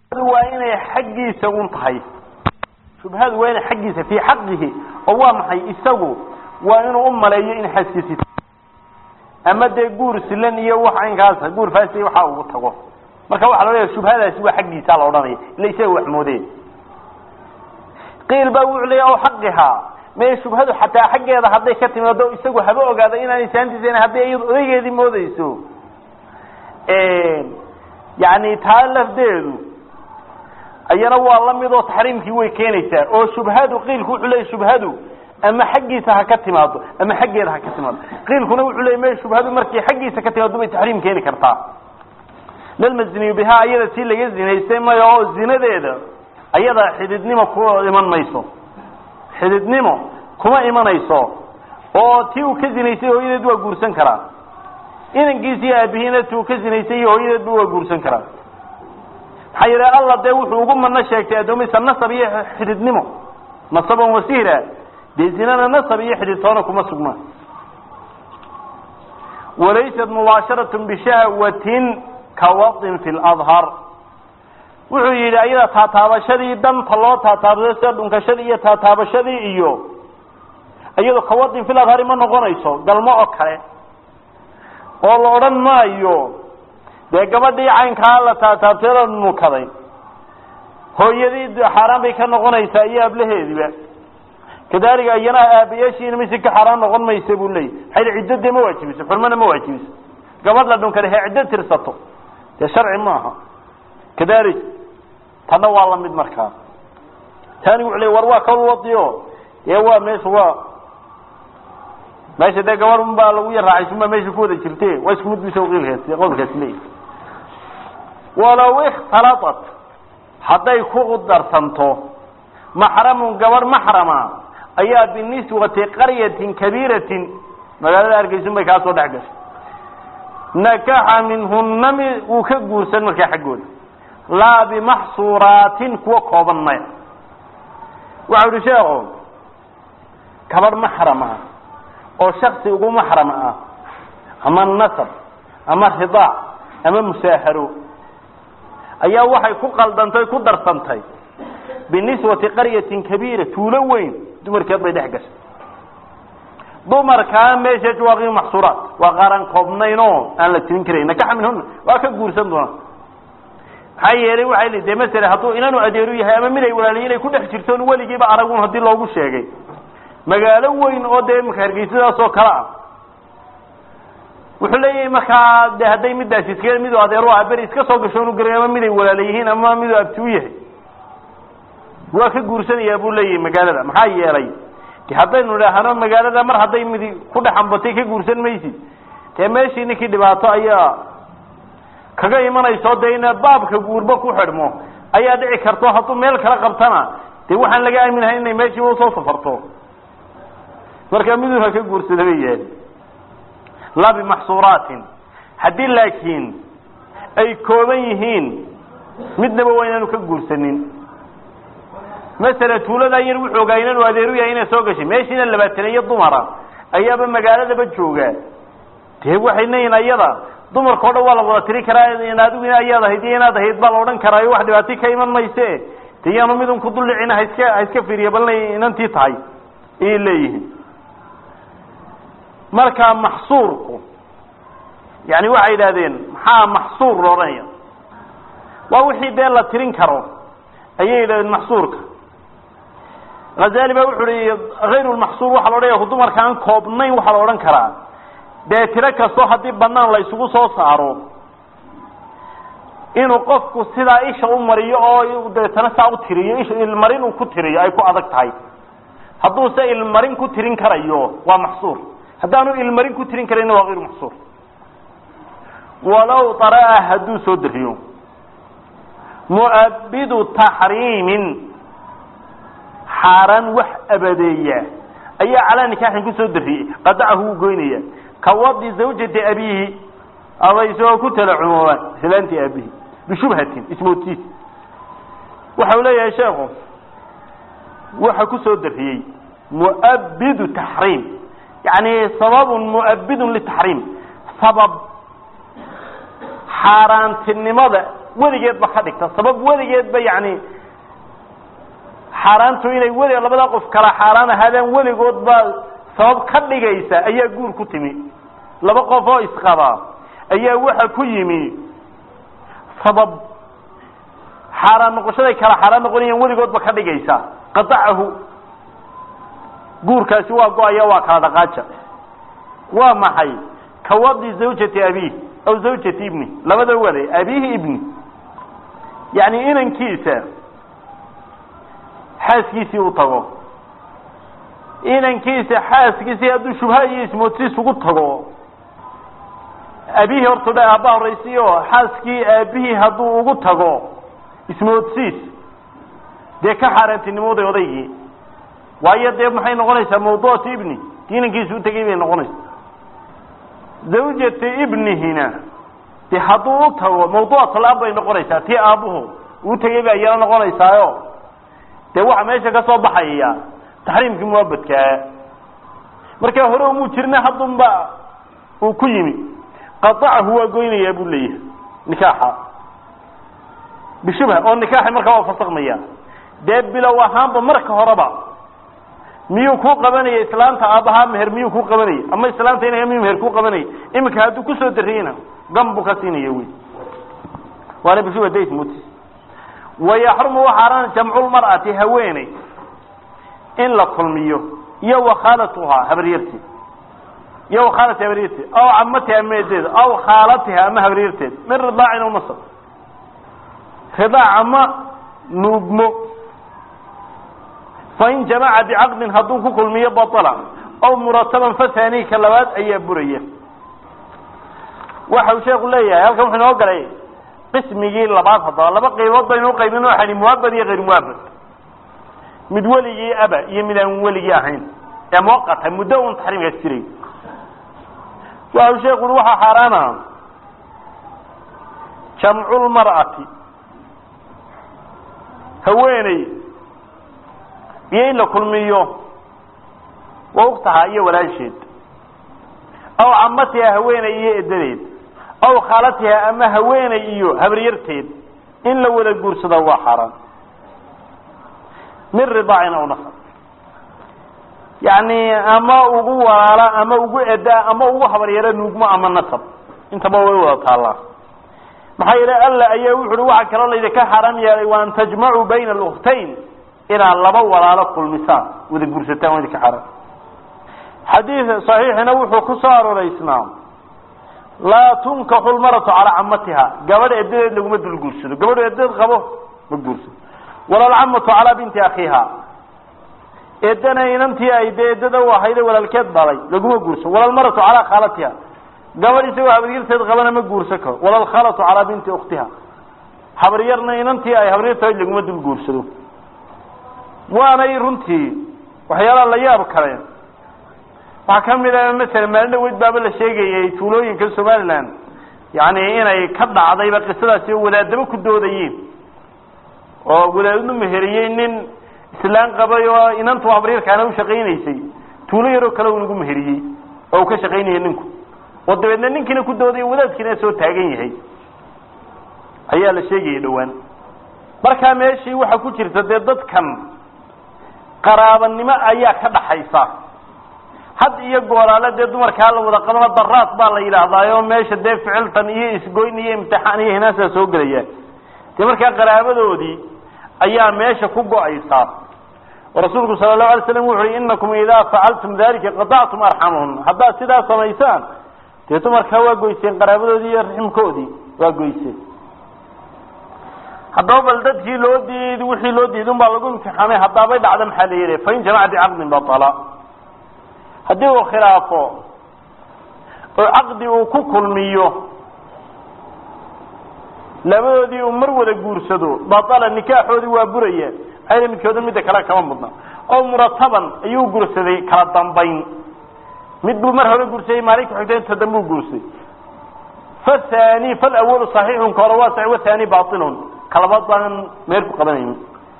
waa inay xaggiisa un tahay shubhadu waa inay xaggiisa fii xaqihi oo waa maxay isagu waa inuu u maleeyo in xaaskiisi ama dee guur silan iyo wax aynkaasa guur faasi waxa ugu tago marka waxaa la leeyahay shubhadaasi waa xaggiisa la odhanaya ila isaga wax moodeen qiil baa wuxuu leeyahy o xaqihaa mee shubhadu xataa xaggeeda hadday ka timaado isagu haba ogaado inaan isaantiisa hadday iyadu odaygeedii moodeyso yani taa lafdeedu ayana waa la mid oo taxriimkii way keenaysaa oo shubhadu qiilku wuxuu leeyahy shubhadu ama xaggiisa ha ka timaado ama xaggeeda ha ka timaado qiilkuna wuxuu leeyay me shubhadu markay xaggiisa ka timaado bay taxriim keeni kartaa lalmazniyu bihaa ayada tii laga zinaystay maya oo zinadeeda ayada xididnimo ku iman mayso xididnimo kuma imanayso oo tii uu ka zinaystay hooyadeed waa guursan karaa inankiisi iyo aabihiina ti uu ka zinaystay iyo hooyadeedba waa guursan karaa maxaa yeele alla dee wuxuu ugu mano sheegtay addoomaysa nasab iyo xididnimo nasaban wasihra dee zinana nasab iyo xididtoona kuma sugmaan walaysat mubaasharat bishahwatin kawadin fi ladhar wuxuu yidhi ayada taataabashadii danta loo taataabsado sida dhunkashadii iyo taataabashadii iyo iyado kawadin fil adhari ma noqonayso galmo oo kale oo la odhan maayo dee gabadhii caynkaa la taataabtay la nukaday hooyadii xaaraan bay ka noqonaysaa iyo ablaheediba kadalika iyana aabayaashiina mise ka xaaraan noqon maysa buu leeyay maxay ciddo dee ma waajibiso xurmana ma waajibiso gabadh la dhunkaday he ciddo tirsato dee sharci maaha kadalik tanna waa la mid markaa tani wuxuu leey war waa kawl wadiyo dee waa meesha waa meesha dee gabadh un baa lagu yar raacaysun baa meesha ku wada jirte waa isku mid bisa qiilkaasi qowlkaasi leeyahy walow ikhtalatat hadday ku darsanto maxramun gabarh maxrama ayaa biniswati qaryatin kabiiratin magaalada hargeysun bay kaa soo dhex gashay nakaxa minhuna mi wuu ka guursan markaa xaggooda laa bimaxsuuraatin kuwa kooban maya waxau ihi sheeko gabarh maxram ah oo shaksi ugu maxram ah ama nasab ama ridaac ama musaaharo ayaa waxay ku qaldantay ku darsantay biniswati qaryatin kabiira tuulo weyn dumarkeed bay dhex gashay dumarkaa meesha waa maxsuuraat waa qaaran koobnayn oo aan la tirin karayn nakaxa minhuna waa ka guursan doona maxaa yeelay waxay li de masele hadduu inanu adeeru yahay ama mid ay walaaliyi inay ku dhex jirtoon weligiiba aragun haddii loogu sheegay magaalo weyn oo dee imaka hargeysadaas oo kale ah wuxuu leeyahay markaa de hadday midaasi iska midu adeeru ah beri iska soo gasho inu garay ama mid ay walaala yihiin ama miduu abti u yahay waa ka guursanayaa buu leeyahay magaalada maxaa yeelay de haddaynu idhaahno magaalada mar hadday midi ku dhexambatay ka guursan maysid dee meeshii ninkii dhibaato ayaa kaga imanayso dee ina baabka guurba ku xidhmo ayaa dhici karto hadduu meel kala qabtana dee waxaan laga aaminahay inay meeshiiba usoo safarto marka miduu ha ka guursada bay yahay laa bimaxsuuraatin haddii laakiin ay kooban yihiin midnaba waa inaanu ka guursanin masala tuuladaa yar wuxuu ogaa inanu adeeru yahay inay soo gashay meeshiina labaataneeyo dumara ayaaba magaaladaba jooga dee waxay leeyihin ayada dumarka o dhan waa la wada tiri karaa adigu in ayaad ahayd iyo inaad ahayd baa la odhan karaayo wax dhibaati ka iman mayse de yaanu midun ku duldhicin ha iska ha iska fiiriya bal inay inantii tahay ayay leeyihiin marka maxsuurku yani waxay yidhahdeen maxaa maxsuur la odhanaya waa wixii dee la tirin karo ayay yidhahdeen maxsuurka hazali ba wuxu uhi hayru lmaxsuur waxaa la odhanaya dumarka aan koobnayn waxaa la odhan karaa dee tiro kastoo haddii banaan la isugu soo saaro inuu qofku sidaa isha u mariyo oo deetana saa u tiriyo isha ilmarin uu ku tiriyo ay ku adag tahay hadduuse ilmarin ku tirin karayo waa maxsuur haddaanu ilmarin ku tirin karayna waa hayru maxsuur walow daraa hadduu soo dariyo mu'abidu taxriimin xaaraan wax abadeeya ayaa calaa nikaaxin kusoo dariyey qadacahu wuu goynaya kawadi zawjati abiihi aba isagoo ku tala cumoobaan islaantii aabihi bishubhatin ismoodtiis waxa uu leeyahay sheekhu waxa kusoo dariyey mu'abidu taxriim yani sababun mu'abidun litaxriim sabab xaaraantinimada weligeedba ka dhigta sabab weligeedba yani xaaraantu inay weli labada qof kala xaaraan ahaadaan weligoodba sabab ka dhigaysa ayaa guur ku timi laba qof oo isqaba ayaa waxa ku yimi sabab xaaraan noqoshaday kala xaaraan noqonayaan weligoodba ka dhigaysa qadacahu guurkaasi waa go-aya waa kala dhaqaaja waa maxay kawadi zawjati abiih aw zawjati ibni labada wade abiihi ibni yani inankiisa xaaskiisii u tago inankiisa xaaskiisii hadduu shubha iyo ismoodsiis ugu tago aabihii horta dha aabba horaysi oo xaaskii aabihii hadduu ugu tago ismoodsiis dee ka xaaraantinimooday odaygii waayo dee maxay noqonaysaa mawduucatu ibni inankiisa u tegay bay noqonaysaa zawjati ibnihina de hadduu u tago mawduucatulaab bay noqonaysaa tii aabbuhu uu tegay bay ayana noqonaysaayo dee waxa meesha ka soo baxaya taxriimkii muabadkaa markaa hore umuu jirna haddunba uu ku yimi qadacahu waa goynayaa buu leeyahay nikaaxa bishubha oo nikaaxi markaa waa fasakmaya dee bilow ahaanba marka horeba miyuu ku qabanaya islaanta aabbahaa meher miyuu ku qabanaya ama islaanta inaga miyuu meher ku qabanaya iminka hadduu kusoo dariyeyna gam buu ka siinaya wy waana bishubha dasmutis wayaxrumu waxaaran jamculmar'ati haweeney in la kulmiyo iyo wakhaalatuhaa habaryarteed iyo wakhaalati habaryarteed aw camatiha ama eedeeda aw khaalatiha ama habaryarteed min ridaacin aw nasab ridaac ama nuugmo fain jamaca bicaqdin hadduu ku kulmiyo baطla aw murataban fathani ka labaad ayaa buraya waxa uu sheeku leeyahay halkan wuxuu inoo galay qismigii labaad haddaba laba qaybood baynu uqaybin waxani muabad iyo hayr muabad mid weligii aba iyo mid aan weligii ahayn ee muwaqata muddo un taxriimkaas jiray waxa uu sheeku ui waxaa xaaraana jamculmar'ati haweeney iyo in la kulmiyo wa uktaha iyo walaasheed aw camatiha haweeney iyo edadeed aw khaalatiha ama haweeney iyo habaryarteed in la wada guursada waa xaaraan min ridaacin aw nasab yacni ama ugu walaala ama ugu edaa ama ugu habaryaro nuugmo ama nasab intaba way wada taallaa maxaa yeele alla ayaa wuxu uhi waxaa kaloo laydinka xaaraam yeelay wa an tajmacuu bayna aluktayn inaad laba walaalo kulmisaan wada guursataan waa idinka xaaraam xadiid saxiixina wuxuu ku soo arooreysnaa laa tunkaxu lmaratu calaa camatiha gabadh edadeed laguma dul guursado gabadhu edadeed qabo ma guursado wala alcamatu calaa binti akhiiha eedana inantii ay dee eedada u ahayde walaalkeed dhalay laguma guursado wala almaratu calaa khaalatiha gabadh isagoo habaryarteed qabana ma guursan karo wala alkhaalatu calaa binti ukhtiha habaryarna inantii ay habaryartahay laguma dul guursado waanay runtii waxyaalaha la yaab kale waxaa ka mid a masala maalin dhaweyd baaba la sheegayay tuulooyinka somaliland yani inay ka dhacdayba qisadaasi oo wadaadaba ku doodayeen oo wadaadnu meheriyey nin islaan qabay oo inantu habaryarkaana u shaqaynaysay tuulo yaroo kale uu nagu meheriyey oo uu ka shaqaynaya ninku oo dabeedna ninkiina ku dooday wadaadkiina soo taagan yahay ayaa la sheegayay dhowaan markaa meeshii waxaa ku jirta dee dadkan qaraabanimo ayaa ka dhaxaysa had iyo gooraale dee dumarkaa la wada qabana daraad baa la yidhaahdaayo meesha dee ficiltan iyo isgoyn iyo imtixaan iyo hinaasaa soo gelayaan dee markaa qaraabadoodii ayaa meesha ku go-aysaa oo rasuulku sala allahu alay slam wuxu uhi inakum idaa facaltum dalika qadactum arxamahun haddaad sidaa samaysaan dee dumarkaa waa goyseen qaraabadoodii iyo raximkoodii waa goyseen haddaba bal dadkii loo diid wixii loo diidun baa lagu imtixaamay haddaabay dhacda maxaa la yidhi fain jamaca bicaqdin batala haddii uu khilaafo oo caqdi uu ku kulmiyo labadoodii uu mar wada guursado batala nikaaxoodii waa buraya maxaa midkooda midda kale kama mudna oo murataban ayuu guursaday kala dambayn mid buu mar hore guursaday maalinka xigta inta dambe u guursaday fathani falawalu saxiixun ka hore waa saxiix wathani bailun kalabaad baan meer ku qabanaynin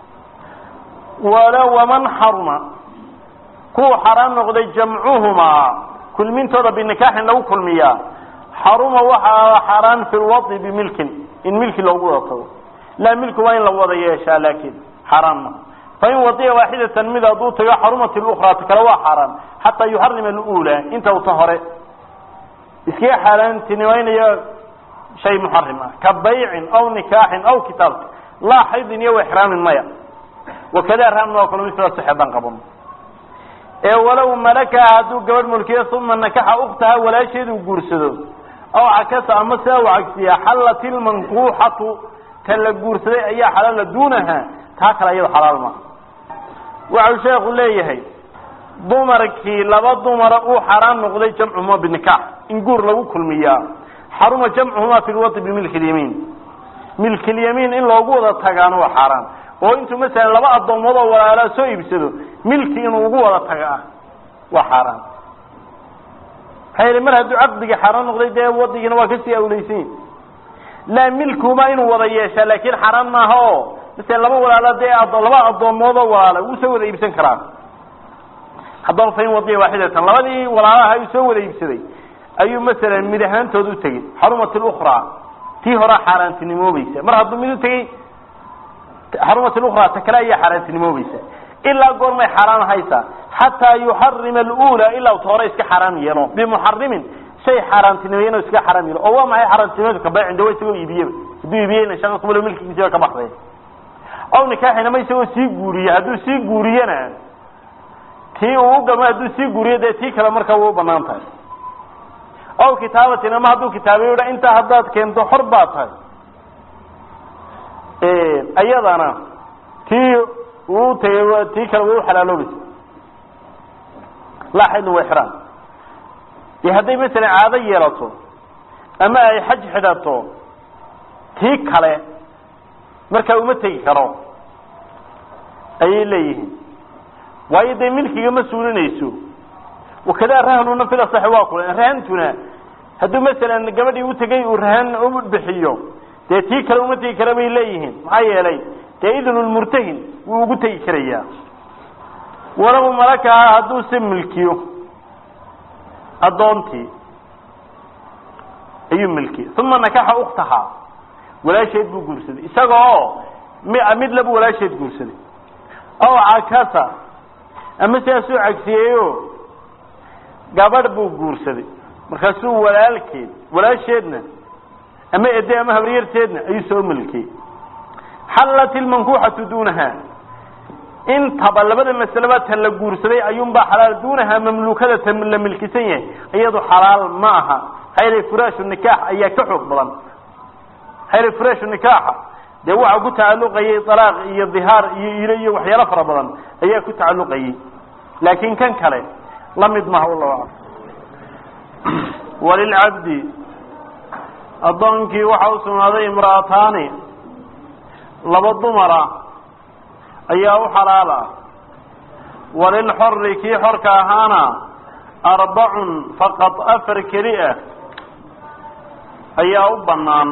wala waman xaruma kuwa xaaraan noqday jamcuhumaa kulmintooda binikaaxin lagu kulmiyaa xaruma waxaa xaaraan fi lwai bimilkin in milki loogu wada tago laa milku waa in la wada yeeshaa laakiin xaaraan ma fain wadiya waaxidatan mid hadduu tago xarumat lukraa ta kale waa xaaraan xataa yuxarima alula inta uta hore iskaga xaaraantinimaynayo shay muxarim ah ka baycin aw nikaaxin aw kitaabka laa xaydin iyo exraamin maya wakada raamna waa kalo misla saxeedan qaban ee walow malakaha hadduu gabadh mulkiyo uma nakaxa uktaha walaasheedu guursado aw cakasa ama sidaa u cagsiya xallat ilmankuuxatu ta la guursaday ayaa xalaala duunaha taa kale iyado xalaal maaha waxau sheekhu leeyahay dumarkii laba dumara uu xaaraan noqday jamcuhuma binikaax in guur lagu kulmiyaa xaruma jamcuhuma fi lwadi bimilki lyamiin milki lyamiin in loogu wada tagaana waa xaaraan oo intuu masalan laba addoomood oo walaalaa soo iibsado milki inuu ugu wada taga ah waa xaaraan maxaa yili mar hadduu caqdigii xaaraan noqday dee wadigiina waa kasii awleysan laa milkuhuma inuu wada yeeshaa laakin xaaraan maaha oo masalan laba walaala dee laba addoomood oo walaala wuu soo wada iibsan karaa haddaba fain wadiya waaxidatan labadii walaalaha uu soo wada iibsaday ayuu masalan mid ahaantood u tegey xarumat lukraa tii horaa xaaraantinimoobaysa mar hadduu mid u tegey xarumat lukraa ta kale ayaa xaaraantinimoobaysa ilaa goormay xaaraan haysaa xataa yuxarima alula ilaa ta hore iska xaaraam yeelo bimuxarimin shay xaaraantinimeey inuu iska xaaraam yeelo oo waa maxay xaaraantinimadu kabaycin de wa isagoo iibiyeba hadduu iibiyeyna shaqa kumalo milkigiisiba ka baxday aw nikaaxin ama isagoo sii guuriye hadduu sii guuriyena tii uu ugama hadduu sii guuriyo dee tii kale markaa way u banaan tahay aw kitaabatin ama hadduu kitaabiyo dha intaa haddaad keento xor baa tahay ayadana tii uu tagay tii kale way u xalaaloobaysa laa xaydin wa exraam dee hadday masalan caado yeelato ama ay xaj xidhato tii kale markaa uma tegi karo ayay leeyihiin waayo dee milkiga ma suulinayso wakadaa rahnuna fil asaxi waa kula rahantuna hadduu masalan gabadhii u tegay uu rahan u bixiyo dee tii kale uma tegi kara bay leeyihiin maxaa yeelay dee idnulmurtahin wuu ugu tegi karayaa walow malakaha hadduu se milkiyo addoontii ayuu milkiyey uma nakaxa uktaha walaasheed buu guursaday isaga oo mid labu walaasheed guursaday aw cakasa ama sidaasuu cagsiyeeyo gabadh buu guursaday markaasuu walaalkeed walaasheedna ama ede ama habaryarteedna ayuu soo milkiyey xallat ilmankuuxatu duunaha intaba labada masaleba ta la guursaday ayuunbaa xalaal duunaha mamluukada ta la milkisan yahay iyadu xalaal ma aha hayre furaashu nikaax ayaa ka xoog badan hayre furaashu nikaaxa dee waxaa ku tacalluqayay alaaq iyo dihaar iyo ilo iyo waxyaalo fara badan ayaa ku tacalluqayay laakin kan kale la mid maha wallahu aclam walilcabdi addoonkii waxa u sugnaaday imra'ataani laba dumara ayaa u xalaal ah walilxori kii xorka ahaana arbacun faqad afar keli ah ayaa u bannaan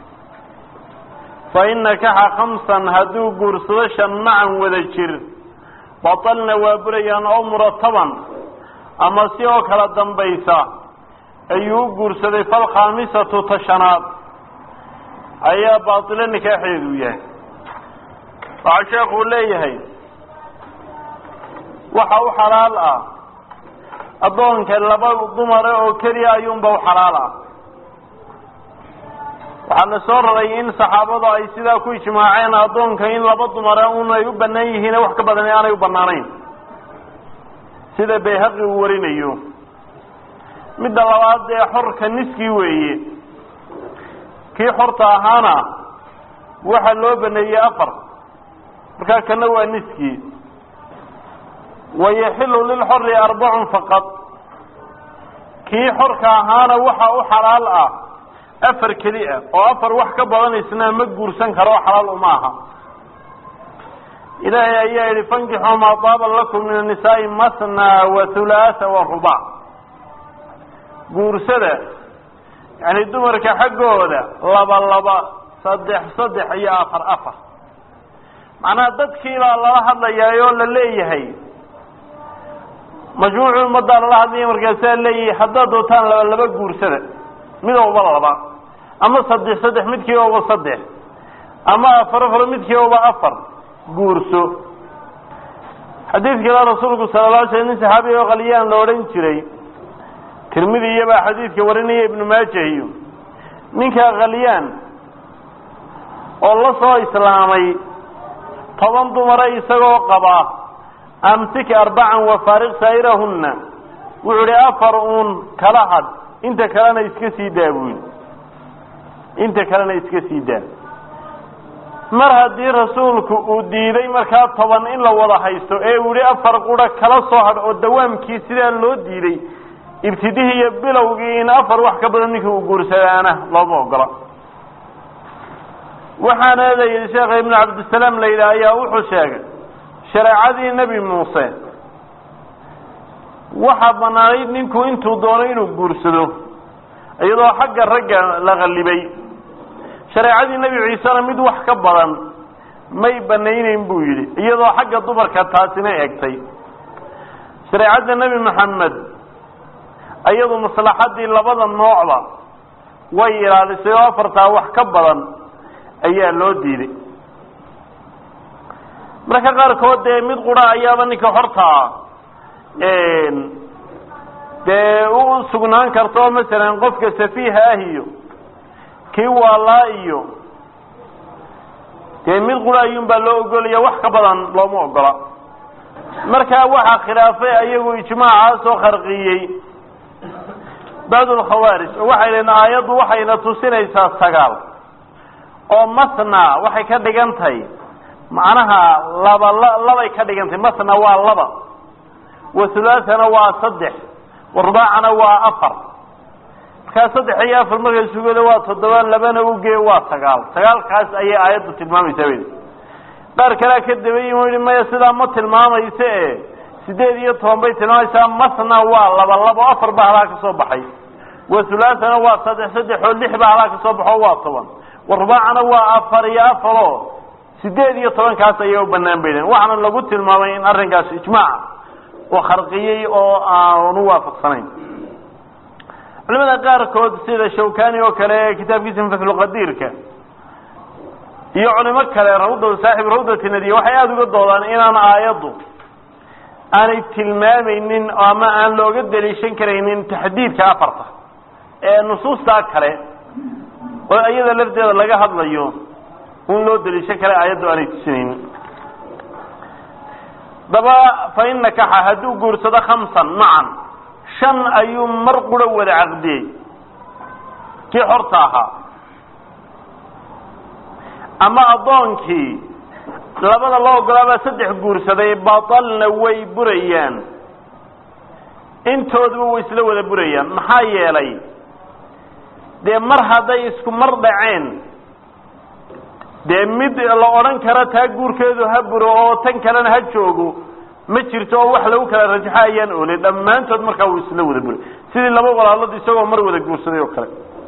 fain nakaxa khamsan hadduu guursado shan macan wada jir batalna waa burayaan oo murataban ama si oo kala dambaysa ayuu u guursaday falkhaamisatu tashanaad ayaa baatilo nikaaxeedu yahay waxaa sheekuu leeyahay waxa u xalaal ah addoonka laba dumare oo keliya ayuunba u xalaal ah waxaa la soo raray in saxaabadu ay sidaa ku ijmaaceen addoonka in laba dumare un ay u bannaan yihiin wax ka badan aanay u bannaanayn sida bayhaqi uu warinayo midda labaad dee xorka niskii weeye kii xorta ahaana waxaa loo baneeyey afar markaa kana waa niskii wayaxilu lilxori arbacun faqad kii xorka ahaana waxa u xalaal ah afar keli ah oo afar wax ka badan isna ma guursan karo oo xalaal uma aha ilaahay ayaa yihi fankixuu maa taaba lakum min annisaai masna wa hulaatha wa rubac guursada yani dumarka xaggooda laba laba saddex saddex iyo afar afar macnaha dadkiibaa lala hadlayaa oo la leeyahay majmuucu ummaddaa lala hadlaya markaasaa leeyahay haddaad dootaan laba laba guursada midowba laba ama saddex saddex midkii ooba saddex ama afar afar midkii ooba afar guurso xadiidkala rasuulku sala la alay slam nin saxaabi oo qalyaan la odhan jiray tirmidi iyobaa xadiidka warinaya ibnu maaja iyo ninka qalyaan oo la soo islaamay toban dumara isagoo qaba amsik arbacan wafaariq saa'irahunna wuxuu idhi afar uun kala had inta kalena iska sii daa buu yidhi inta kalena iska sii daa mar haddii rasuulku uu diiday markaa toban in la wada haysto ee uu yihi afar qura kala soo hadh oo dawaamkii sidaa loo diiday ibtidihii iyo bilowgii in afar wax ka badan ninkii uu guursadaana looma ogola waxaana la yidhi sheekha ibnu cabdisalaam la yidhaah ayaa wuxuu sheegay shareecadii nebi muuse waxaa banaanayd ninku intuu doono inuu guursado iyadoo xagga ragga la qallibay shareecadii nebi ciisena mid wax ka badan may banayneyn buu yidhi iyadoo xagga dumarka taasina egtay shareecadda nebi maxamed iyadu maslaxaddii labada noocba way ilaalisay oo afartaa wax ka badan ayaa loo diiday marka qaarkood dee mid qura ayaaba ninka hortaa dee u sugnaan karta oo masalan qofka safiiha ah iyo kii waalaa iyo dee mid qura ayuunbaa loo ogolaya wax ka badan looma ogola markaa waxaa khilaafay ayagu ijmaacaas oo kharqiyey bacd lkhawaarij oo waxay lehin aayaddu waxayna tusinaysaa sagaal oo masna waxay ka dhigan tahay macnaha laba labay ka dhigan tahay masna waa laba wathulaathana waa saddex warbaacana waa afar markaa saddex iyo afar markay sugada waa toddoba labana ugee waa sagaal sagaalkaas ayay aayaddu tilmaamaysaa wy qaar kalea ka dabayi u yihi maya sidaa ma tilmaamaysa e sideed iyo toban bay tilmaamaysaa masna waa laba labo afar baa halaa ka soo baxay wathulaathana waa saddex saddex oo lix baa halaa ka soo baxo waa toban warbaacana waa afar iyo afaro sideed iyo tobankaas ayay u banaan baydeen waxaana lagu tilmaamay in arrinkaas ijmaaca oo kharqiyey oo aanu waafaqsanayn culimada qaarkood sida shawkani oo kale kitaabkiisa fatxulqadiirka iyo culimo kale rawda saaxib rawdati nadiya waxay aada uga doodaan inaan aayaddu aanay tilmaamaynin ama aan looga daliishan karaynin taxdiidka afarta ee nusuustaa kale oo iyada lafteeda laga hadlayo in loo daliishan kara aayaddu aanay tusinaynin daba fa in nakaxa hadduu guursado khamsan macan shan ayuu mar qura wada caqdiyey kii xorta ahaa ama addoonkii labada loo ogolaabaa saddex guursaday batalna way burayaan intooduba way isla wada burayaan maxaa yeelay dee mar hadday isku mar dhaceen dee mid la odhan karo taa guurkeedu ha buro oo tan kalena ha joogo ma jirto oo wax lagu kala rajaxo ayaan oolay dhammaantood markaa wuu isla wada buray sidii laba walaalood isagoo mar wada guursaday oo kale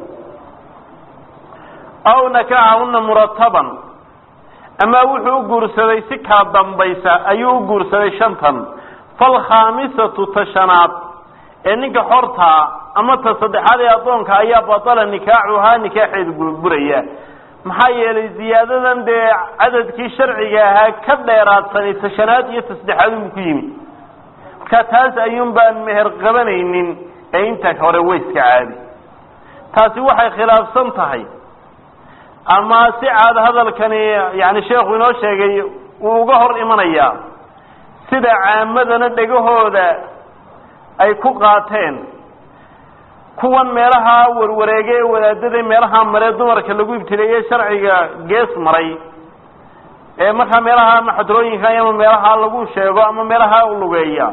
aw nakaxahuna murataban ama wuxuu u guursaday si kala dambaysa ayuu u guursaday shantan falkhaamisatu ta shanaad ee ninka xortaa ama ta saddexaad ee addoonka ayaa batala nikaaxuhaa nikaaxeedu buraya maxaa yeelay ziyaadadan dee cadadkii sharciga ahaa ka dheeraadsanay ta shanaad iyo ta saddexaad unbu ku yimi marka taas ayuun baan meher qabanaynin ee inta hore wayska caadi taasi waxay khilaafsan tahay ama si caad hadalkani yani sheekhu inoo sheegay wuu uga hor imanayaa sida caamadana dhegahooda ay ku qaateen kuwan meelaha warwareege ee wadaadada meelaha maree dumarka lagu ibtileeye sharciga gees maray ee markaa meelaha ama xadrooyinka ama meelaha lagu sheego ama meelaha lugeeya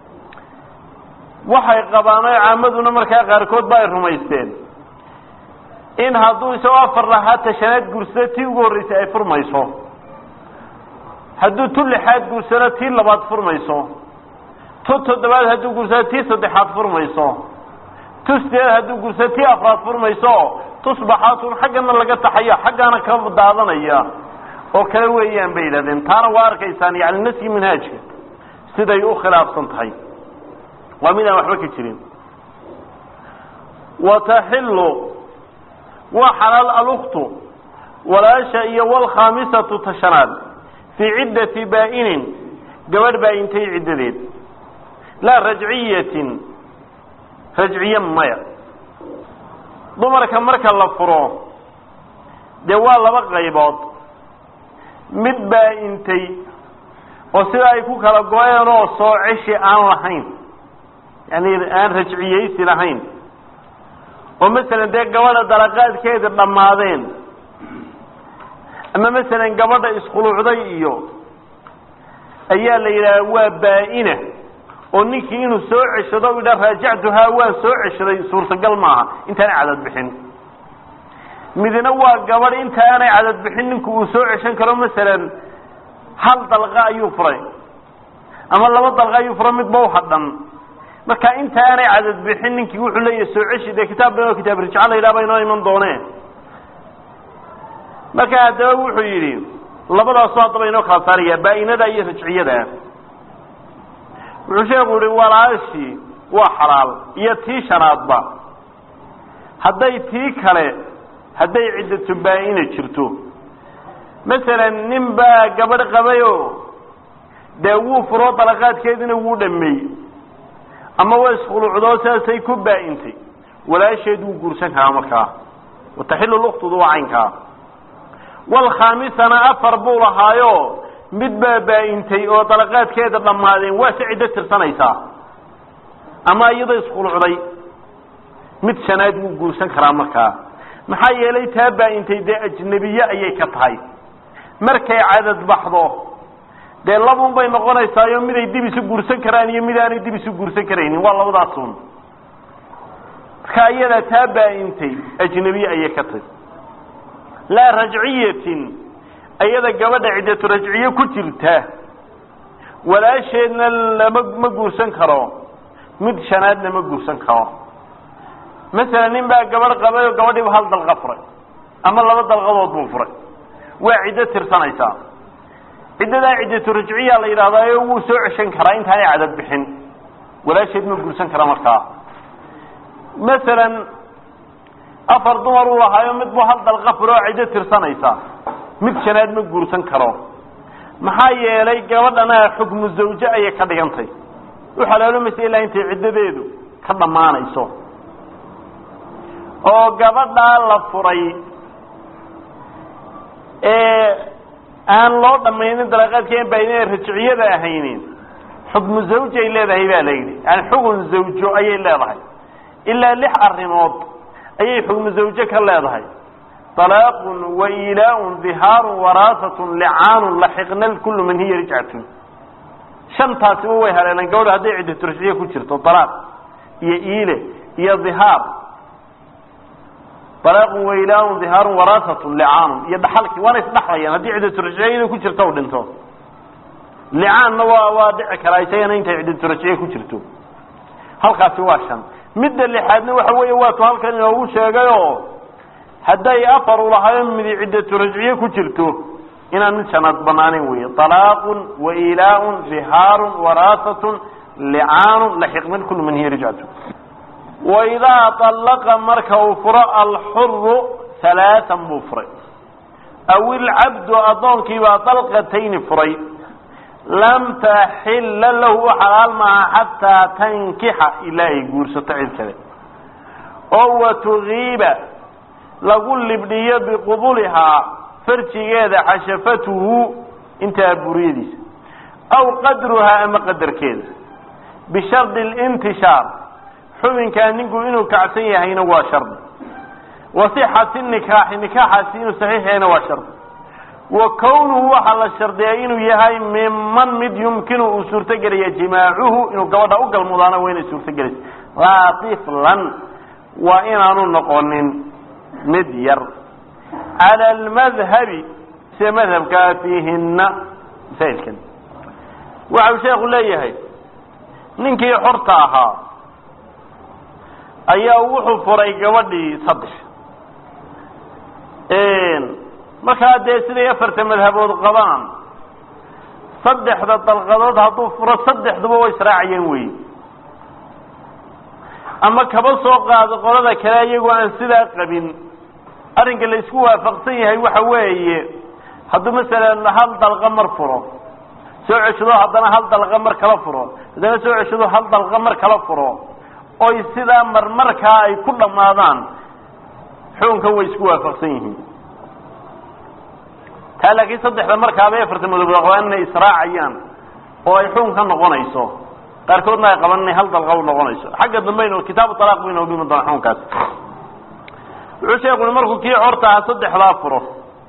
waxay qabaan oo caamaduna markaa qaarkood ba ay rumaysteen in hadduu isagoo afar lahaa tashanaad guursado tii ugu horreysay ay furmayso hadduu tu lixaad guursado tii labaad furmayso tu toddobaad hadduu guursado tii saddexaad furmayso tu sideed hadduu guursado tii afraad furmayso tusbaxaatun xaggana laga taxaya xaggaana ka daadanaya oo kale weeyaan bay yidhahdeen taana waa arkaysaan yani naski manhaajka siday u khilaafsan tahay waa mid aan waxba ka jirin wataxilu waa xalaal aluktu walaasha iyo walkhaamisatu tashanaad fii ciddati baa'inin gabadh baa-intay ciddadeed laa rajciyatin rajciye maya dumarka marka la furo dee waa laba qaybood mid baa-intay oo sida ay ku kala go-een oo soo ceshi aan lahayn yani aan rajciyeysi lahayn oo masalan dee gabadha dalaqaadkeeda dhammaadeen ama masalan gabadha iskhuluucday iyo ayaa la yidhaha waa baa-ina oo ninkii inuu soo ceshado u idha raajactuhaa waan soo ceshaday suurtagal maaha intaanay cadad bixin midna waa gabadh inta aanay cadad bixin ninku uu soo ceshan karo masalan hal dalqa ayuu furay ama laba dalqa ayuu furay midba uhadhan marka inta aanay cadad bixin ninkii wuxuu leeyahay soo ceshi dee kitaab ba kitaab rijca la yidhaha ba inoo iman dooneen marka haddaba wuxuu yidhi labadaasu haddaba inoo kala saaraya baa-inada iyo rajciyada wuxuu sheeku yihi walaashii waa xalaal iyo tii shanaadba hadday tii kale hadday ciddatu baa-ina jirto masalan nin baa gabadh qabayo dee wuu furo dalaqaadkeediina wuu dhameeyey ama waa iskhuluucdoo saasay ku baa-intay walaasheed wuu guursan karaa markaa wataxilu luktudu waa caynkaa walkhaamisana afar buu lahaayo mid baa baa-intay oo dalaqaadkeeda dhammaadeen waa se ciddo tirsanaysaa ama iyadoo iskhulucday mid shanaad wuu guursan karaa markaa maxaa yeelay taa baa-intay dee ajnebiye ayay ka tahay markay cadad baxdo dee labun bay noqonaysaayo miday dib isu guursan karaan iyo mid aanay dib isu guursan karaynin waa labadaasun marka iyada taa baa-intay ajnebiye ayay ka tahay laa rajciyatin iyada gabadha ciddatu rajciye ku jirta walaasheedna lama ma guursan karo mid shanaadna ma guursan karo masalan nin baa gabadh qabay oo gabadhiiba hal dalqa furay ama laba dalqadood buu furay waa ciddo tirsanaysaa ciddadaa ciddatu rajciya la yidhahdaayo wuu soo ceshan karaa intaanay cadad bixin walaasheed ma guursan kara markaa masalan afar dumar uu lahaayo mid buu hal dalqa furo oo ciddo tirsanaysa mid shanaad ma guursan karo maxaa yeelay gabadhana xukmu zawje ayay ka dhigantay u xalaaloomaysa ilaa intay ciddadeedu ka dhammaanayso oo gabadhaa la furay ee aan loo dhamaynin dalaqaadkeen baa inay rajciyada ahaynin xukmu zawjay leedahay baa la yidhi yani xugun zawjo ayay leedahay ilaa lix arrimood ayay xukmu zawje ka leedahay طلاaq وإilاء ظhاar وراaثة لcaan laxiqna kul man hiya rجcatun shantaasiba way haleeleen gabadho hadday ciddat rajciye ku jirto طalaaq iyo iile iyo ظihaar طalaaq وإilاء ظihاar وراaثة لcaan iyo dhaxalkii waana isdhaxlayaan haddii ciddat rajciyada ku jirto u dhinto licaanna waa waa dhici karaa isagana intay ciddat rajciye ku jirto halkaasi waa shan midda lixaadna waxa weeye waatu halkan inoogu sheegayo hadday afar ulahaayo midi ciddatu rajciye ku jirto inaan mid shanaad banaaneyn weeye طalaaqun wailaaun dihaarun waraasatun licaanun laxiqman kulu man hiya rajcatu waidaa طallaqa marka uu furo alxuru halaaan buu furay aw ilcabdu addoonkiibaa dalqatayni furay lam taxila lahu u xalaal maaha xataa tankixa ilaa ay guursato cid kale oo watugiiba lagu libdhiyo biqubulihaa farjigeeda xashafatuhu intaa buriyadiisa aw qadruhaa ama qadarkeeda bishardi اlintishaar xubinkaa ninku inuu kacsan yahayna waa shardi wa sixati nikaaxi nikaaxaasi inuu saxiix yahayna waa shardi wa kownuhu waxaa la shardiyaa inuu yahay miman mid yumkinu uu suurtogelaya jimaacuhu inuu gabadha u galmudaana waa inay suurtogelaysa laa tiflan waa inaanu noqonin mid yar calى اlmadhabi sida madhabkaa fiihina masaa'ilkan waxa uu sheeku leeyahay ninkii xorta ahaa ayaa wuxuu furay gabadhii saddex markaa dee siday afarta madhabood qabaan saddexda dalqadood hadduu furo saddexduba way israacayeen wey ama kaba soo qaado qolada kale iyagoo aan sidaa qabin arrinka la isku waafaqsan yahay waxa weeye hadduu masalan hal dalqa mar furo soo ceshado haddana hal dalqa mar kala furo haddana soo ceshado hal dalqa mar kala furo oy sidaa marmarkaa ay ku dhammaadaan xukunkan way isku waafaqsan yihiin taa laakiin saddexda markaaba afarta madoob qabaan inay israacayaan oo ay xukun ka noqonayso qaarkoodna ay qaban inay hal dalqa u noqonayso xagga dambeyn kitaabu talaaq bayna dhimi doona xukunkaas wuxuu sheekuni markuu kii corta aha saddexdaa furo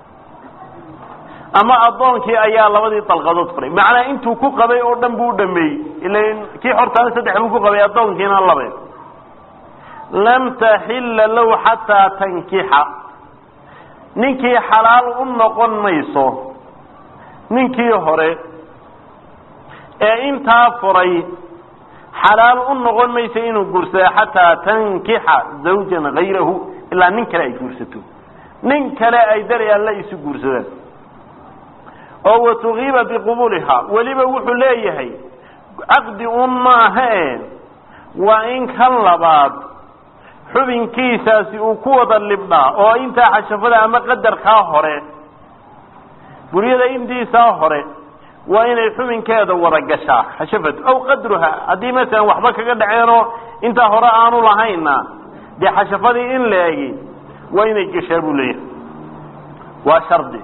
ama addoonkii ayaa labadii dalqadood furay macnaa intuu ku qabay oo dhan buu u dhameeyey ilan kii xortaana saddex buu ku qabay addoonkiina labe lam taxilla low xataa tankixa ninkii xalaal u noqon mayso ninkii hore ee intaa furay xalaal u noqon mayso inuu guursado xataa tankixa zawjan hayrahu ilaa nin kale ay guursato nin kale ay dari alla isu guursadaan oo watugiiba biqubuuliha weliba wuxuu leeyahay caqdi un maaha e waa in kan labaad xubinkiisaasi uu ku wada libdhaa oo intaa xashafada ama qadarkaa hore buryada intiisaa hore waa inay xubinkeeda wada gashaa xashafad aw qadruha haddii masalan waxba kaga dhaceenoo intaa hore aanu lahayna dee xashafadii in la egi waa inay gashaa buu leeyahay waa shardi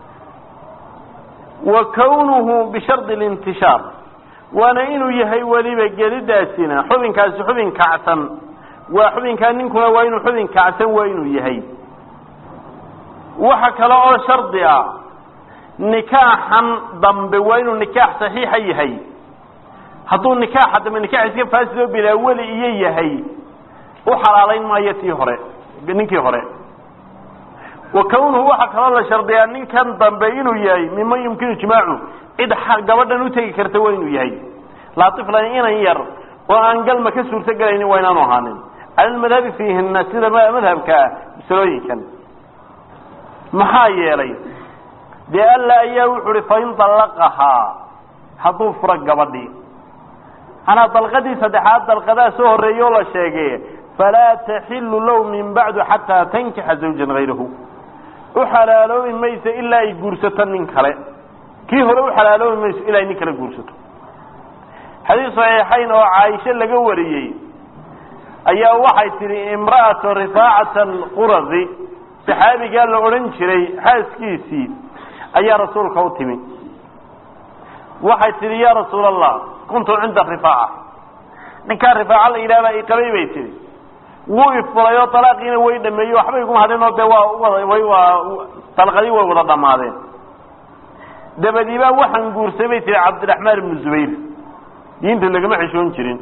wa kawnuhu bishardi lintishaar waana inuu yahay weliba gelidaasina xubinkaasi xubin kacsan waa xubinkaa ninkuna waa inuu xubin kacsan waa inuu yahay waxa kale oo shardi ah nikaaxan dambe waa inuu nikaax saxiixa yahay hadduu nikaaxa dambe nikaax iska faasidoo bilaa weli iyo yahay u xalaalayn maayo tii hore ninkii hore wa kawnuhu waxaa kaloo la shardiyaa ninkan dambe inuu yahay miman yumkinu jimaacu cid gabadhan utegi karta waa inuu yahay laaiflan inan yar oo aan galma ka suurto gelaynin waa inaanu ahaanin cala lmadhabi fiihina sida madhabka ah masalooyinkan maxaa yeelay dee alla ayaa wuxu uhi fain dallaqahaa hadduu furo gabadhii anaa dalqadii saddexaad dalqadaa soo horreeya oo la sheegay falaa taxilu low min bacdu xataa tankixa zawjan hayrahu u xalaaloobi mayso ilaa ay guursato nin kale kii hore u xalaaloobi mayso ilaa ay nin kale guursato xadiis saxiixayn oo caaisho laga wariyey ayaa waxay tidhi imra'atu rifaacata alquradi saxaabigaa la odhan jiray xaaskiisii ayaa rasuulka u timi waxay tidhi ya rasuul allah kuntu cinda rifaaca ninkaa rifaaca la yidhahbaa iqabay bay tihi wuu ifuray oo dalaaqiina way dhameeyey waxba iguma hadhin oo dee waa wada way waa dalqadii way wada dhammaadeen dabadiibaa waxaan guursay bay tihi cabdiraxmaan ibnu zubayr diinta lagama xishoon jirin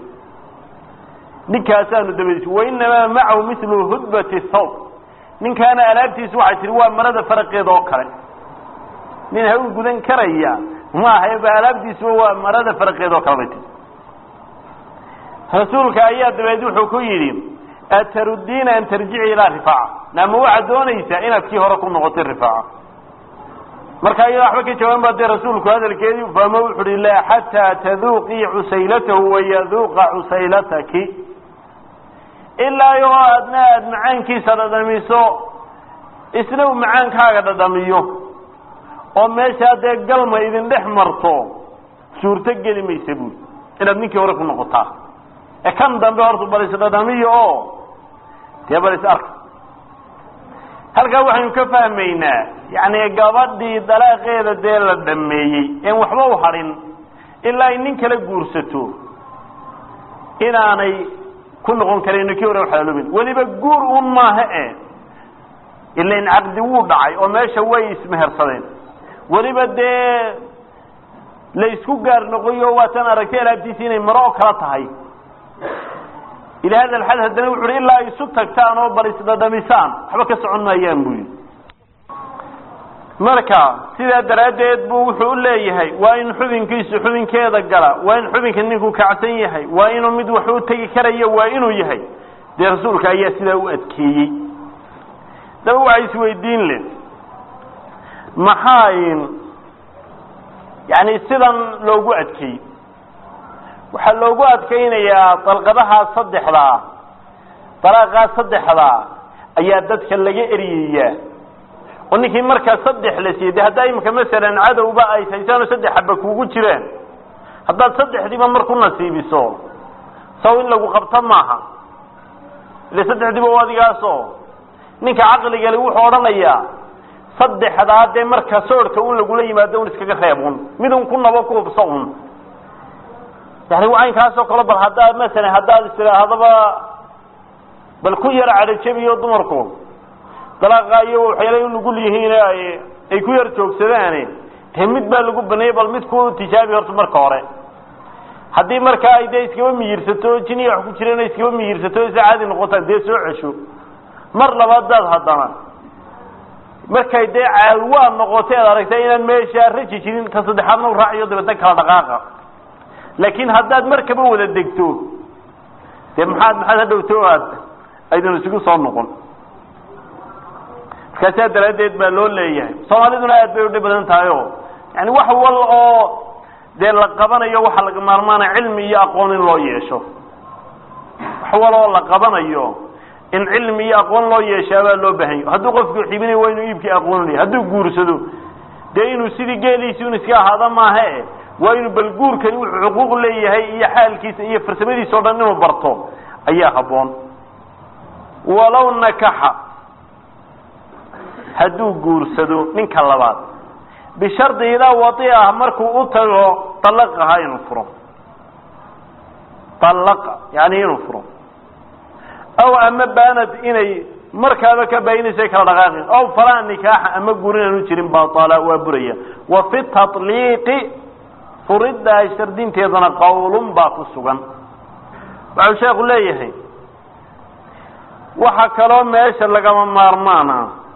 ninkaasaanu dabadiis wainamaa macahu milu hudbati thawb ninkaana alaabtiisu waxay tihi waa marada faraqeeda oo kale nin hawl gudan karaya maaha ba alaabtiisuba waa marada faraqeeda oo kale bay tihi rasuulka ayaa dabeed wuxuu ku yidhi atarudiina an tarjici ilaa rifaaca naama waxaad doonaysaa inaad kii hore ku noqotay rifaaca marka iyada waxba ka jawaaban ba dee rasuulku hadalkeedii fahmo wuxu uhi laa xataa taduuqii cusaylatahu wayaduuqa cusaylataki ilaa iyo aadna aada macaankiisa dhadhamiso isna uu macaankaaga dhadhamiyo oo meeshaa dee galma idin dhex marto suurto geli maysa buuli inaad ninkii hore ku noqotaa ee kan dambe horta bal isdhadhamiyo oo dee bal is arka halkaa waxaynu ka fahmaynaa yani gabadhii dalaaqeeda dee la dhameeyey en waxba u hadhin ilaa ay nin kala guursato inaanay ku noqon karayno kii hore waxalaaloobin weliba guur un maaha e ilain caqdi wuu dhacay oo meesha way ismehersadeen weliba dee la isku gaar noqoyo waatan aragtay alaabtiisi inay maro oo kala tahay ila hada alxad haddana wuxu uhi ilaa ay isu tagtaan oo bal isdhadhamisaan waxba ka socon maayaan bu yidhi marka sidaa daraaddeed bu wuxuu u leeyahay waa in xubinkiisu xubinkeeda gala waa in xubinka ninku kacsan yahay waa inuu mid wax u tegi karayo waa inuu yahay dee rasuulka ayaa sidaa u adkeeyey daba waxa isweydiin le maxaa yani sidan loogu adkeeyey waxaa loogu adkaynayaa dalqadahaa saddexdaa dalaaqaa saddexdaa ayaa dadka laga eryayaa oo ninkii markaa saddex la siiyey de haddaa imika masalan cadowba ay haysaanoo saddex xaba kuugu jiraan haddaad saddexdiiba mar ku nasiibiso saw in lagu qabto maaha ile saddexdiiba o adigaasoo ninka caqligale wuxuu odhanayaa saddexdaa dee marka soorhka un lagula yimaado un iskaga reeb un mid un ku nabo ku hubso un yani caynkaasoo kale bal haddaad masalan haddaad istidhaahdaba bal ku yara cadhajabiyo dumarku dalaaqa iyo waxyaala nugul yihiin ay ay ku yar joogsadaane dee mid baa lagu baneeyey bal mid ku tijaabi horta marka hore haddii markaa ay dee iskaba miyirsato jiniya wax ku jireen iskaba miyirsato isa caadi noqotaan dee soo cesho mar labaadaad haddana markay dee caawaa noqotay ad aragta inaan meesha raji jirin ta saddexaadna u raaciyo dabeedna kala dhaqaaqa laakiin haddaad markaba wada degto dee maxaad maxaad hadhowto aad aydan isugu soo noqon markaasaa daraaddeed baa loo leeyahay soomaaliduna aad bay udhib badan tahay o yani wax wal oo dee la qabanayo waxaa laga maarmaana cilmi iyo aqoon in loo yeesho wax wal oo la qabanayo in cilmi iyo aqoon loo yeeshaabaa loo baahanyo hadduu qofku xibinayo waa inuu iibkii aqoonlaya hadduu guursado dee inuu sidii geeliisi un iska ahaada maahe waa inuu bal guurkani wuxuu xuquuq leeyahay iyo xaalkiisa iyo farsamadiisa o dhan inuu barto ayaa habboon walow nakaxa hadduu guursado ninka labaad bishardi idaa wadi ah markuu u tago dalaqaha inuu furo dalaqa yani inuu furo aw ama baanad inay markaaba ka baayinaysa kala dhaqaaqin aw falaa nikaaxa ama guurin aanu jirin baala waa buraya wa fi tatliiqi furiddaa shardinteedana qawlun baa ku sugan waxau sheekhu leeyahay waxa kaloo meesha lagama maarmaana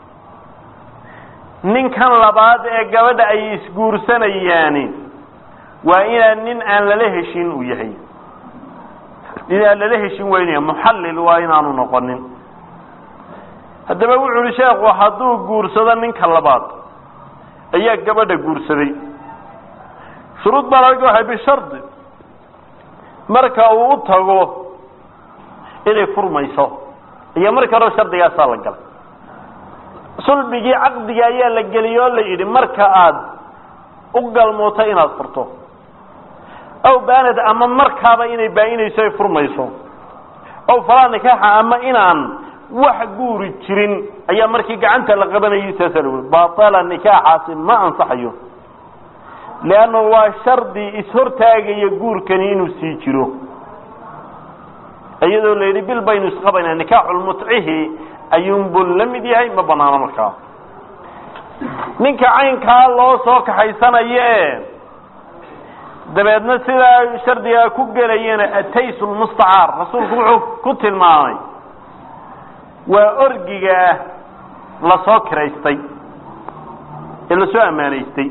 ninkan labaad ee gabadha ay isguursanayaani waa inaan nin aan lala heshin uu yahay nin aan lala heshin weynaya muxallil waa inaanu noqonin haddaba wuxu uhi sheekhu hadduu guursado ninka labaad ayaa gabadha guursaday shuruud baa laga waxay bishardi marka uu u tago inay furmayso iyo marka hore shardigaasaa la galay sulbigii caqdiga ayaa la geliyey oo la yidhi marka aada u galmooto inaad furto aw baanad ama markaaba inay baa-inayso ay furmayso aw falaa nikaaxa ama inaan wax guuri jirin ayaa markii gacanta la qabanayay saasaa lagu uri batala nikaaxaasi ma ansaxayo leanna waa shardi ishortaagaya guurkani inuu sii jiro iyadoo la yidhi bil baynu isqabaynaa nikaaxulmutcihi ayuunbuu la mid yahay ma banaano markaa ninka caynkaa loo soo kaxaysanayo e dabeedna sidaa shardigaa ku gelayana atays lmustacaar rasuulku wuxuu ku tilmaamay waa orgigaa lasoo kiraystay ee lasoo ammaanaystay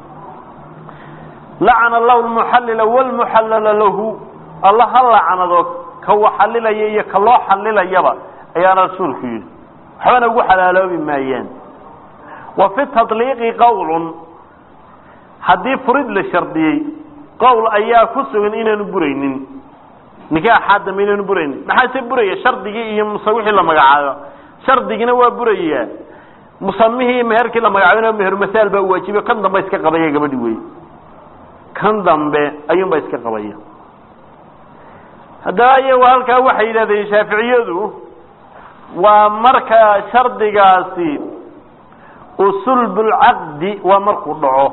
lacana allahu lmuxallila wlmuxallala lahu alla ha lacnado ka waxalilaya iyo ka loo xalilayaba ayaana rasuulku yidhi waxbana ugu xalaaloobi maayaan wa fi tatliiqi qowlun haddii furid la shardiyey qowl ayaa ku sugan inaanu buraynin nikaaxaa dambe inaanu buraynin maxaase buraya shardigii iyo muse wixii la magacaabo shardigina waa burayaa musamihii iyo meherkii la magacaabina mehermasaal baa waajibiyo kan dambe iska qabaya gabadhi wey kan dambe ayuunbaa iska qabaya haddaba iyagu halkaa waxay yidhahdeen shaaficiyadu waa marka shardigaasi usulbulcaqdi waa markuu dhaco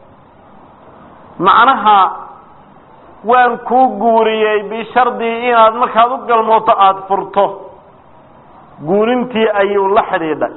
macnaha waan kuu guuriyey bishardi inaad markaad u galmooto aada furto guurintii ayuu la xidhiidhay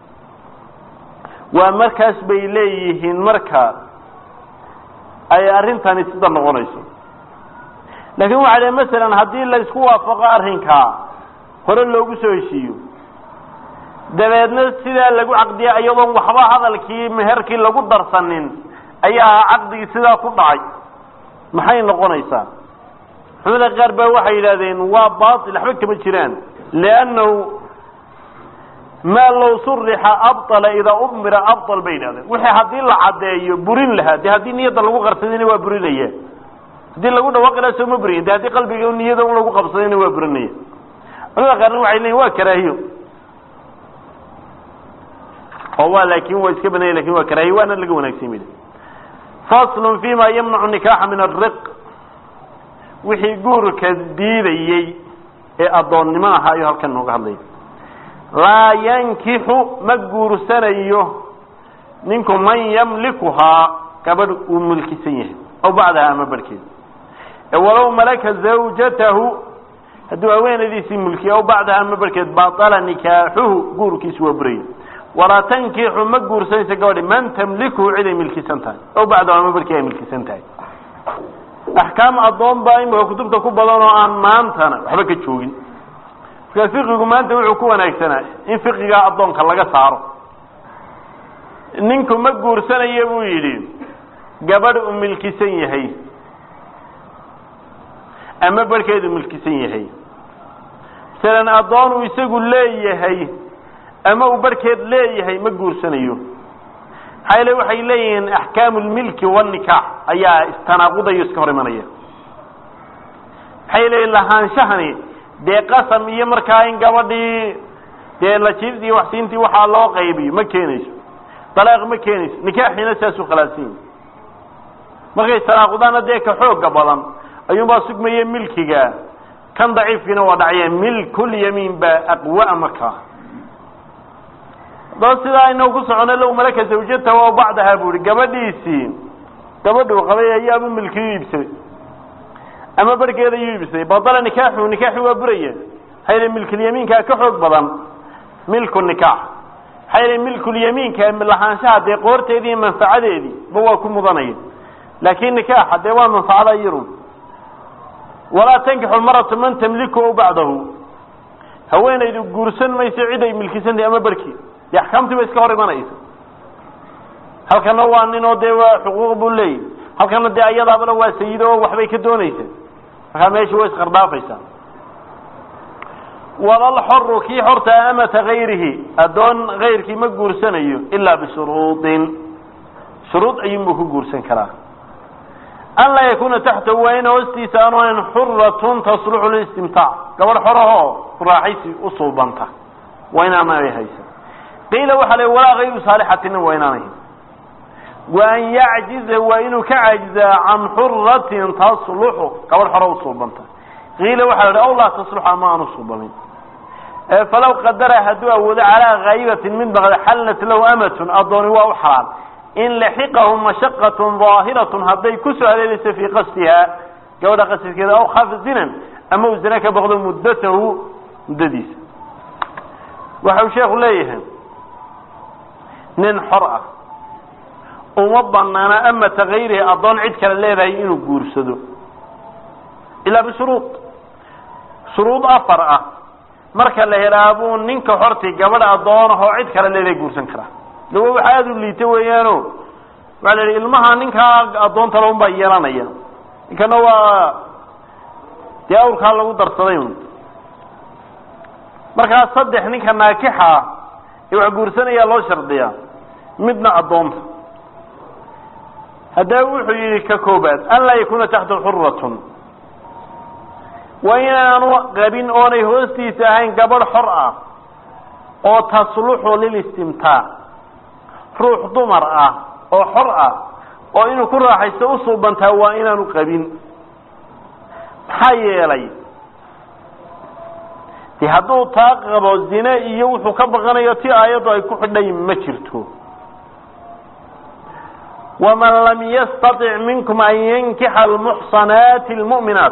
waa markaas bay leeyihiin marka ay arrintani sida noqonayso laakiin waxay dhahen masalan haddii la isku waafaqo arrinkaa hore loogu soo heshiiyo dabeedna sidaa lagu caqdiya iyadoon waxba hadalkii meherkii lagu darsanin ayaa caqdigii sidaa ku dhacay maxay noqonaysaa culamada qaar baa waxay yidhahdeen waa bail waxba kama jiraan liannahu maa low surixa abala idaa umira abal bay yidhahdeen wixii haddii la caddeeyo burin lahaa de haddii niyadda lagu qarsadayna waa burinaya haddii lagu dhawaaqi laha soo ma buriyin de haddii qalbiga niyada un lagu qabsadayna waa burinaya culamada qaarna waxay leeyiin waa karaahiyo oo waa laakin waa iska banaya lakin waa karaahiye waana laga wanaagsan mid faslun fima yamnacu nikaxa min ariq wixii guurka diidayey ee addoonnimo ahaa ayuu halkan nooga hadlaya laa yankixu ma guursanayo ninku man yamlikuhaa gabadh uu mulkisan yahay aw bacdaha ama barhkeeda walow malaka zawjatahu hadduu haweenadiisii mulkiya aw bacdaha ama barhkeed baطala nikaaxuhu guurkiisu waa buraya walaa tankixu ma guursanaysa gabadhi man tamlikuhu ciday milkisan tahay aw bacdahu ama barhkeed ay milkisan tahay axkaam addoon baa imika kutubta ku badan oo aan maantana waxba ka joogin markaa fiqigu maanta wuxuu ku wanaagsanaa in fiqigaa addoonka laga saaro ninku ma guursanaya buu yidhi gabadh uu milkisan yahay ama barhkeedu milkisan yahay masalan addoon uu isagu leeyahay ama uu barhkeed leeyahay ma guursanayo maxaa yale waxay leeyihiin axkaamu lmilki wanikaax ayaa istanaaqudayo iska hor imanaya maxay leeyihin lahaanshahani dee qasam iyo markaa in gabadhii dee lajiibti iyo waxsiintii waxaa loo qaybiyo ma keenayso dalaaq ma keenayso nikaaxiina saasuu khilaafsan yahi markay istanaaqudaana dee ka xooga badan ayuunbaa sugmaya milkiga kan daciifkiina waa dhacya milkulyamiin baa aqwa markaa haddaba sidaa inagu ku socono low malaka zawjatahu aw bacdaha bu ihi gabadhiisii gabadhuu qabay ayaaba milkiyu iibsaday ama barhkeeda yuu iibsaday badala nikaaxu nikaaxi waa buraya maxaa yele milkulyamiinkaa ka xoog badan milku nikaax maxaa yele milkulyamiinka lahaanshaha dee qoorteedii iyo manfacadeedii ba waa ku mudanaya laakin nikaaxa dee waa manfacada yarun walaa tankixu maratu man tamliku aw bacdahu haweenaydu guursan mayso cid ay milkisantahay ama barhkii dee axkaamtii ba iska hor imanaysa halkana waa ninoo dee waa xuquuq buu leeyahy halkana dee ayadaabana waa sayido oo waxbay ka doonaysa markaa meesha way isqardhaafaysaa walalxoru kii xorta amata gayrihi addoon kayrkii ma guursanayo ilaa bishuruudin shuruud ayuunbuu ku guursan karaa an laa yakuna taxtahu waa in hoostiisa aanu ahayn xuratun tasluxu lilistimtaac gabadh xorahoo raaxaysi u suubanta waa inaanay haysa qiila waxaa la walaa kayru saalixatina waa inaanayn wa an yacjiza waa inuu ka caajizaa can xuratin tasluxu gabadh xoro u suubanta qiila waxaa la aw laa tasluxu ama aanu suubamin falaw qadara hadduu awoodo calaa kaayibatin mid baqda xallat lahu amatun addooni waa u xalaal in laxiqahu mashaqatun daahiratun hadday kusoo haleelayso fii qasdiha gabadha qasdkeeda aw khaafa zinan ama uu zina ka baqdo muddatahu muddadiisa waxa uu sheekhu leeyahay nin xor ah uma banaana amata kayrihi addoon cid kale leedahay inuu guursado ilaa bishuruud shuruud afar ah marka la helaa buu ninka xortii gabadha addoonahoo cid kale leedahay guursan karaa dawa waxa aada u liita weeyaano waxaa la yidhi ilmaha ninkaa addoontala un baa yeelanaya ninkana waa dee awrkaa lagu darsaday un markaa saddex ninka naakixa ee wax guursanayaa loo shardiyaa midna addoonta haddaba wuxuu yidhi ka koobaad an laa yakuna taxta xuratun waa inaanu qabin oonay hoostiisa ahayn gabadh xor ah oo tasluxu lilistimtaac ruux dumar ah oo xor ah oo inuu ku raaxaysto u suubantaa waa inaanu qabin maxaa yeelay de hadduu taa qabo zine iyo wuxuu ka baqanayo ti aayaddu ay ku xidhay ma jirto waman lam yastatic minkum an yankixa almuxsanaati almu'minaat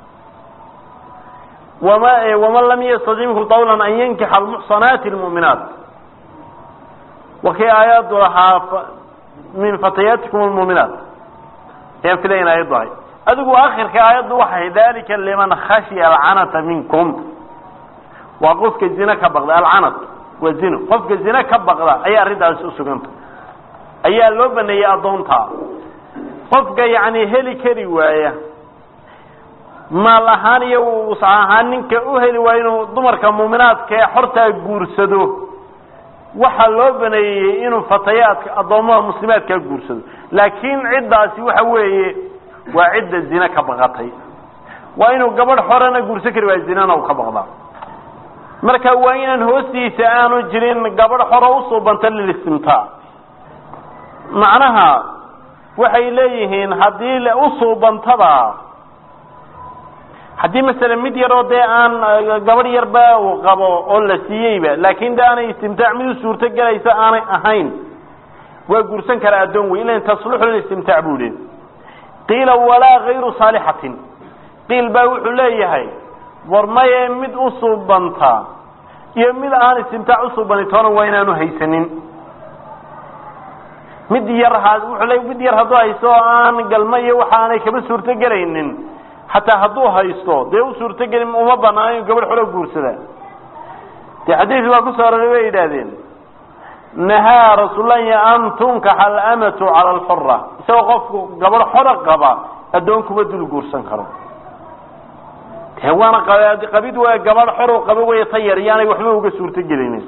wama waman lam yastatic minkum qawlan an yankixa almuxsanaati almu'minaat wakii aayaddu lahaa min fatayaatikum almuuminaat ayaan filayn aayaddu ahay adigu akhirka aayaddu waxay dalika liman khashiya alcanata minkum waa qofka zine ka baqda alcanat waa zino qofka zine ka baqda ayaa arrintaasi usuganta ayaa loo baneeyey addoontaa qofka yacni heli kari waaya maal ahaan iyo us ahaan ninka u heli waaya inuu dumarka muuminaadka ee xortaa guursado waxaa loo baneeyey inuu fatayaadka addoommada muslimaadkaa guursado laakiin ciddaasi waxa weeye waa cidda zine ka baqatay waa inuu gabadh xorena guursan kari waaya zinana u ka baqdaa marka waa inaan hoostiisa aanu jirin gabadh xoro usuubanta lilistimtaac macnaha waxay leeyihiin haddii usuubantada haddii masalan mid yaroo dee aan gabadh yarba uu qabo oo la siiyeyba laakin de aanay istimtaac mid u suurto gelaysa aanay ahayn waa guursan karaa addoon wey ilan tasluxu lilistimtaac buu leey qiila walaa gayru saalixatin qiil baa wuxuu leeyahay war maye mid usuubanta iyo mid aan istimtaac usuubani toona waa inaanu haysanin mid yar wuxuu le mid yar hadduu haysto oo aan galmo iyo waxa aanay kaba suurto gelaynin xataa hadduu haysto dee u suurtogelin uma banaan inu gabadh xolo guursada dee xadiis baa kusoo aroray bay yidhaahdeen nahaa rasuullahi an tunkaxa alamatu cala alxura isagoo qofku gabadh xoro qaba addoon kuma dul guursan karo de waana qabid waa gabadh xoro qaba wey ta yar yaanay waxba uga suurto gelinin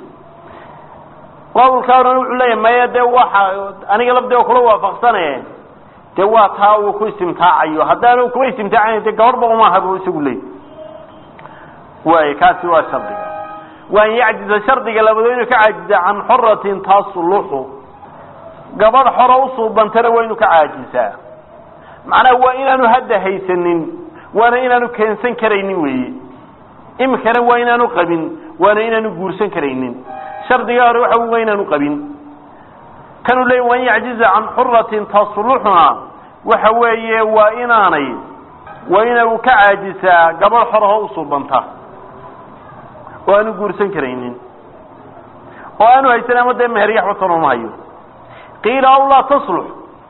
qowlka oran wuxuu leeyahy maya dee waxa aniga lafdee kula waafaqsane dee waa taa uu ku istimtaacayo haddaanu kuwa istimtaacayn de gabadhba umaaha bu isagu leey waay kaasi waa shardiga waan yacjiza shardiga labadood inuu ka caajiza can xoratin tasluxu gabadh xoro usuubantana waa inuu ka caajisaa macnaha waa inaanu hadda haysanin waana inaanu keensan karaynin weeye imikana waa inaanu qabin waana inaanu guursan karaynin shardiga hore waxa waa inaanu qabin kanuu leey waan yacjiza can xuratin tasluxuna waxa weeye waa inaanay waa ina uu ka caajisaa gabadh xorahoo usuubanta oo aanu guursan karaynin oo aanu haysan ama dee meheryaxbatan uma hayo qiila aw laa taslux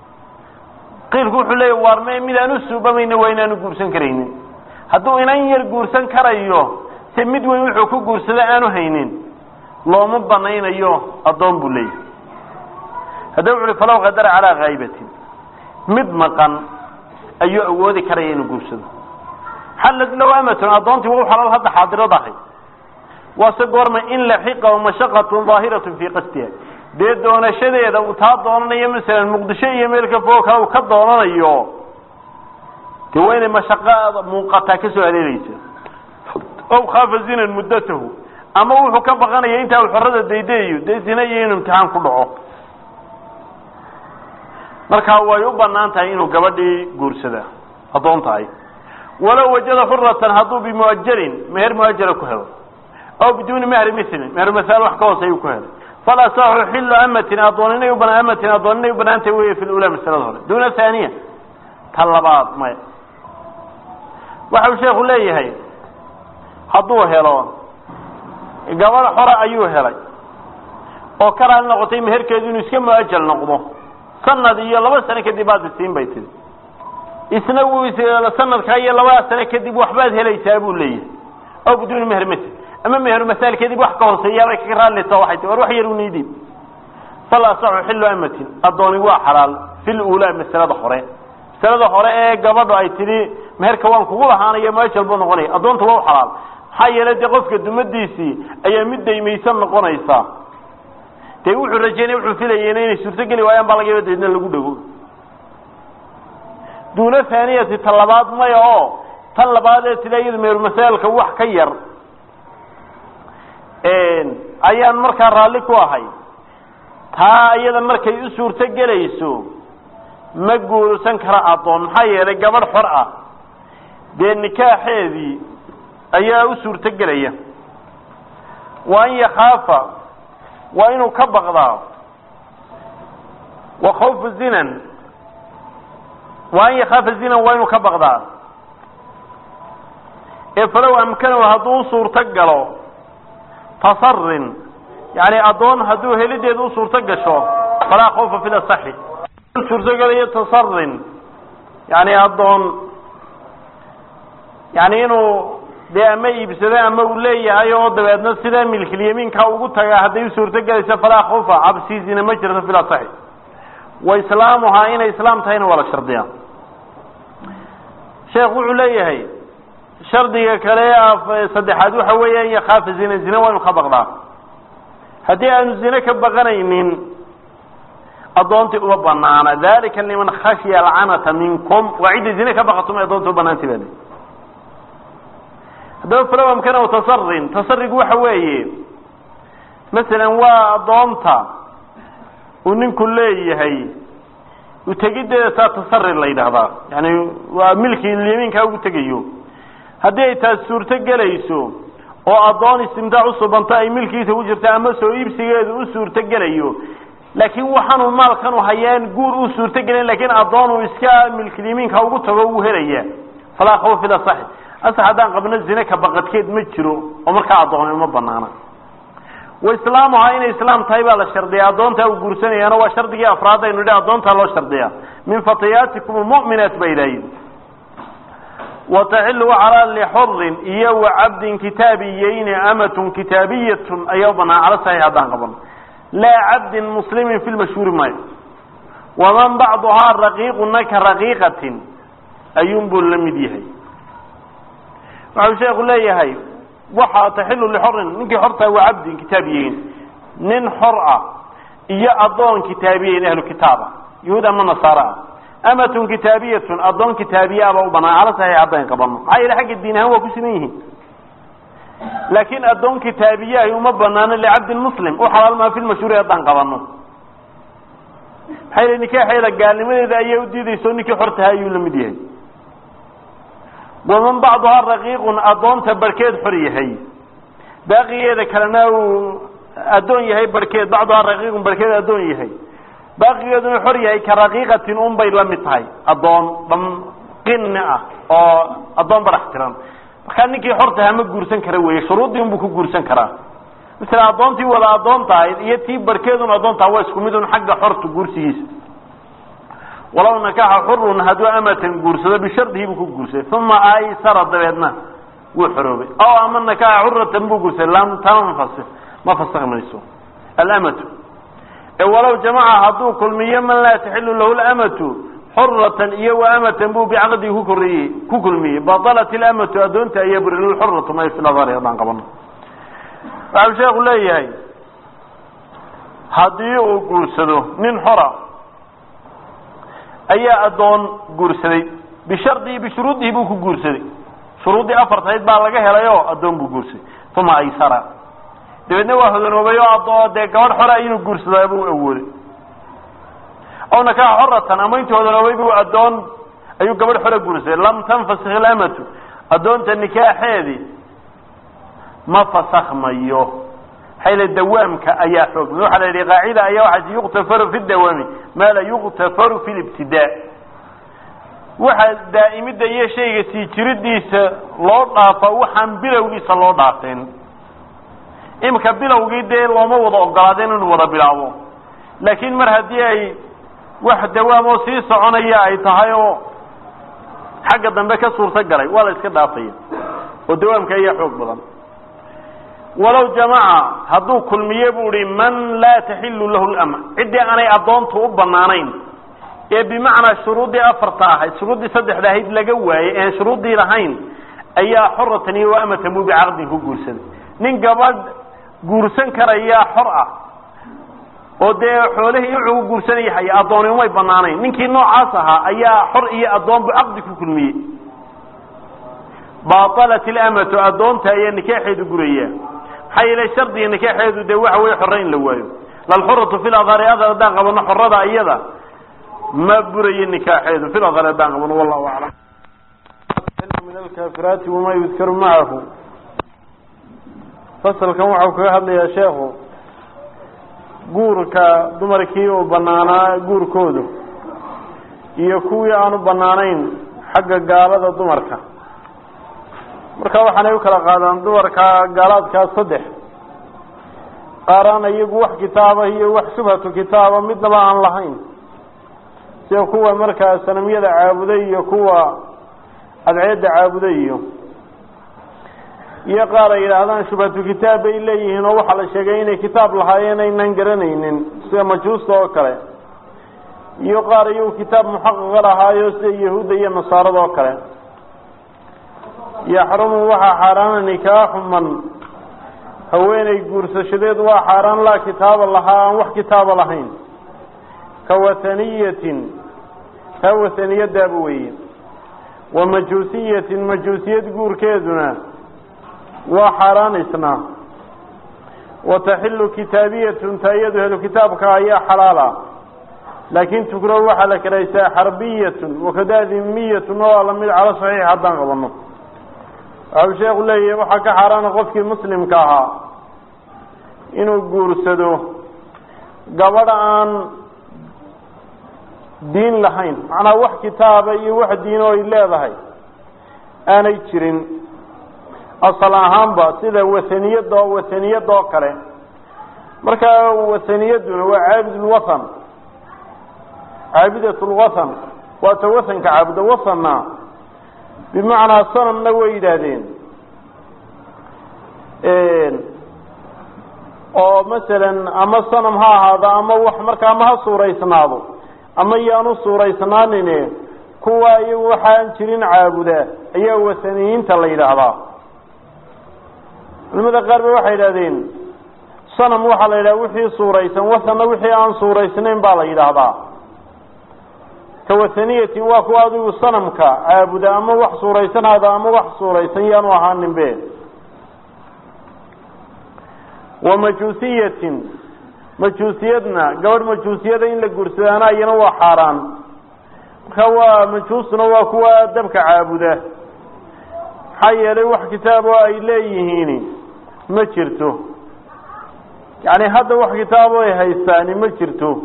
qiilku wuxuu leeya waar me mid aan usuubamayna waa inaanu guursan karaynin hadduu inan yar guursan karayo se mid weyn wuxuu ku guursada aanu haynin looma banaynayo addoon buu leeyahy haddaba wuxu uhi falaw qadara calaa khaybatin mid maqan ayuu awoodi karaya inuu guursado xallad low amatun addoontii waa u xalaal hadda xaadirad ahay waase goorma in laxiqa mashaqatun daahiratun fii qasdiha dee doonashadeeda uu taa doonanayo masalan muqdisho iyo meel ka fog kale uu ka doonanayo dee waa inay mashaqada muuqataa ka soo haleelaysa ow khaafa zinan muddatahu ama wuxuu ka baqanaya intaa uu xorada daydayayo dee zina iyo inuu imtixaan ku dhaco markaa way u banaan tahay inuu gabadhii guursada addoon tahay walow wajada xuratan hadduu bimuajalin meher muajala ku helo aw biduuni mehri milin meher masaal wax ka hooseeyu ku helay falasaxu xilu amatin adoon inay u banaa amatin adoon inay u banaantay wey fi lula masalada hore duna thaniya ta labaad maya waxau sheeku leeyahay hadduu helo gabadh xore ayuu helay oo ka raali noqotay meherkeedu inuu iska muajal noqdo sanad iyo laba sano kadib baad isiin bay tiri isna wuu sanadkaa iyo labada sano kadib waxbaad helaysaa buu leeyahay aw biduuni meher masl ama meher masaal kadib wax ka hooseeyaabay kaga raallita waxay ti war wax yar uniidib fal asaxu xilu amatin addooni waa xalaal fil uulaa masalada hore masalada hore ee gabadhu ay tidhi meherka waan kugu lahaanaya muajal buu noqonaya addoonta waa u xalaal maxaa yeelay dee qofka dumadiisii ayaa mid daymaysan noqonaysa dee wuxuu rajeynaya wuxuu filayeyna inay suurtogeli waayaan baa laga yaba deedna lagu dhago duuna thaaniyati ta labaad maya oo tan labaad ee tila iyadu mehermasaalka wax ka yar ayaan markaa raalli ku ahay taa iyada markay u suurto gelayso ma guursan kara addoon maxaa yeelay gabadh xor ah dee nikaaxeedii ayaa u suurto gelaya wa an yakaafa waa inuu ka baqdaa wa khawfu zinan wa an yakaafa zinan waa inuu ka baqdaa ee falow amkanahu hadduu u suurto galo tasarin yani addoon hadduu helideeda u suurto gasho falaa khawfa fi lasaxi suurtogelayo tasarin yani addoon yani inuu dee ama iibsado ama uu leeyahay oo dabeedna sidaa milkilyamiinka ugu tagaa hadday u suurto gelayso falaa khawfa cabsiisina ma jirto fi lasaxi wa islaamuhaa inay islaam tahayna waa la shardiyaa sheekh wuxuu leeyahay shardiga kale saddexaad waxa weeya an yakaafa zina zina waa inu ka baqdaa haddii aanu zine ka baqanaynin addoontii uma banaana dalika liman khashya alcanata minkum waa cidda zine ka baqatum addoonta u banaantay baa haddaba falowamkan o tasarin tasarigu waxa weeye masalan waa addoonta uu ninku leeyahay utegiddeeda taa tasari la yidhaahdaa yani waa milki yamiinkaa ugu tegayo haddii ay taas suurto gelayso oo addoon istimtaac usubanto ay milkiisa ku jirta ama soo iibsigeedu u suurto gelayo laakiin waxaanu maalkanu hayaan guur u suurto gelin lakin addoon uu iska milkilyamiinka ugu tago uu helaya falaa khawf ila saxi asax haddaan qabno zine ka baqadkeed ma jiro oo markaa addoon uma banaana wa islaamuhaa inay islaam tahay baa la shardiyaa addoontaa uu guursanayaana waa shardigii afraad aynu idhi addoontaa loo shardiyaa min fatayaatikum mu'minaat ba ilaahin wataxilu calaa lixurin iyo wa cabdin kitaabiyeyni amatun kitaabiyatun ayaa u banaan cala saxiix haddaan qabano laa cabdin muslimin fi lmashhuuri maayo waman bacduhaa raqiiquna ka raqiiqatin ayuunbuu la mid yahay waxau sheeku leeyahay waxaa taxilu lixorin ninkii xortaa waa cabdin kitaabiyeyn nin xor ah iyo addoon kitaabiyeyn ahlu kitaaba yahuud ama nasaara ah amatun kitaabiyatun addoon kitaabiye abaa u banaan cala saxiix haddaan qabano maxaa yeele xagga diin ahaan waa ku siman yihiin laakiin addoon kitaabiyahi uma banaano licabdin muslim u xalaal maa fi lmashhuuri haddaan qabano maxaa yeele nikaaxeeda gaalnimadeeda ayay u diidayso ninkii xortaha ayuu la mid yahay waman bacduhaa raqiiqun addoonta barhkeed xor yahay baaqigeeda kalena uu addoon yahay barhkeed bacduhaa raqiiqun barhkeed addoon yahay baaqigeeduna xor yahay ka raqiiqatin un bay la mid tahay addoon dham qinni ah oo addoon barax tiran markaa ninkii xortaha ma guursan kara weeye shuruuddii unbuu ku guursan karaa masala addoontii wada addoon tahay iyo tii barhkeedun addoon taha waa isku mid un xagga xorta guursigiisa walaw nakaxa xurun hadduu amatan guursado bishardihi buu ku guursaday uma aysara dabeedna wuu xoroobay aw ama nakaxa xuratan buu guursaday lam tanfasik ma fasakh mayso alamatu ee walow jamaca hadduu kulmiyo man laa taxilu lahu lamatu xuratan iyo wa amatan buu bicaqdihi ku koriyey ku kulmiyey batalat ilamatu addoonta ayaa buri xuratu may filadari haddaan qabano waxau sheeku leeyahay haddii uu guursado nin xora ayaa addoon guursaday bishardihi bishuruudihi buu ku guursaday shuruuddii afartayd baa laga helay oo addoon buu guursaday uma aysara dabeedna waa hodanoobay oo adoo dee gabadh xora inuu guursadaa buu awooday aw nakaxa xoratan ama intuu hodanoobay buu addoon ayuu gabadh xora guursaday lam tanfasik ilamatu addoonta nikaaxeedii ma fasakhmayo xayla dawaamka ayaa xoogmay waxaa la yidhi qaacida ayaa waxaas yuktafaru fi dawaami maa la yuktafaru fi libtidaa waxa daa'imidda iyo shayga sii jiridiisa loo dhaafa waxaan bilowgiisa loo dhaafeen imika bilowgii dee looma wada ogolaadeen inuu wada bilaabo laakiin mar haddii ay wax dawaam oo sii soconaya ay tahay oo xagga dambe ka suurto galay waa la iska dhaafaya oo dawaamka ayaa xoog badan walow jamaca hadduu kulmiye buu ihi man laa taxilu lahu lama ciddii aanay addoontu u banaanayn ee bimacnaa shuruuddii afarta ahayd shuruuddii saddexda ahayd laga waayey ean shuruuddii lahayn ayaa xoratan iyo amatan buu bicaqdin ku guursaday nin gabadh guursan karayaa xor ah oo dee xoolihii wuxuu u guursanaya haya addooni umay banaanayn ninkii noocaas ahaa ayaa xor iyo addoon buu caqdi ku kulmiyey baalat ilamatu addoonta ayaa nikaaxeedu guraya maxaa yeele shardiga nikaaxeedu dee waxa weye xore in la waayo lalxuratu fi ladhari adar haddaan qabano xorada iyada ma burayo nikaaxeedu fi ladhari haddaan qabano wallahu aclam min alkaafiraati wamaa yudkaru macahu fasalkan waxau kaga hadlayaa sheekhu guurka dumarkii uu banaanaa guurkoodu iyo kuwii aanu banaanayn xagga gaalada dumarka marka waxaanay u kala qaadaan dumarka gaalaadkaa saddex qaaraan iyagu wax kitaaba iyo wax shubhatu kitaaba midnaba aan lahayn sida kuwa markaa sanamyada caabuday iyo kuwa adceedda caabuday iyo iyo qaar ay yidhaahdaan shubhatu kitaab bay leeyihiin oo waxaa la sheegay inay kitaab lahaayeen aynan garanaynin sida majuusta oo kale iyo qaar iyagu kitaab muxaqaqa lahaayo sida yahuudda iyo nasaarada oo kale yaxrumu waxaa xaaraana nikaaxu man haweeney guursashadeed waa xaaraan laa kitaaba lahaa aan wax kitaaba lahayn ka wataniyatin taa wataniyadaaba weeye wa majuusiyatin majuusiyad guurkeeduna waa xaaraan isna wataxilu kitaabiyatun taayadu helu kitaabka ayaa xalaala laakin tukrahu waxaa la karaysaa xarbiyatun wakadaa dimiyatun oo lamid cala saxiix haddaan qabano waxau sheekhu leeyahay waxaa ka xaaraana qofkii muslimka ahaa inuu guursado gabadh aan diin lahayn macnaha wax kitaaba iyo wax diino ay leedahay aanay jirin asal ahaanba sida wasaniyada wasaniyada oo kale markaa wasaniyaduna waa caabidulwathan caabidatulwathan waata wathanka caabuda wathanna bimacnaa sanamna way yidhaahdeen oo masalan ama sanam ha ahaado ama wax markaa ama ha suuraysnaado ama yaanu suuraysnaanine kuwa iyagu waxaan jirin caabuda ayaa wasaniyiinta la yidhaahdaa culimada qaar ba waxay yidhahdeen sanam waxaa la yidhaha wixii suuraysan wasanna wixii aan suuraysnayn baa la yidhaahdaa ka wasaniyatin waa kuwa adigu sanamka caabuda ama wax suuraysanaada ama wax suuraysan yaanu ahaanin be wa majuusiyatin majuusiyadna gabadh majuusiyada in la guursadaana iyana waa xaaraan marka waa majuusna waa kuwa dabka caabuda maxaa yeelay wax kitaab oo ay leeyihiin ma jirto yacni hadda wax kitaabo ay haystaani ma jirto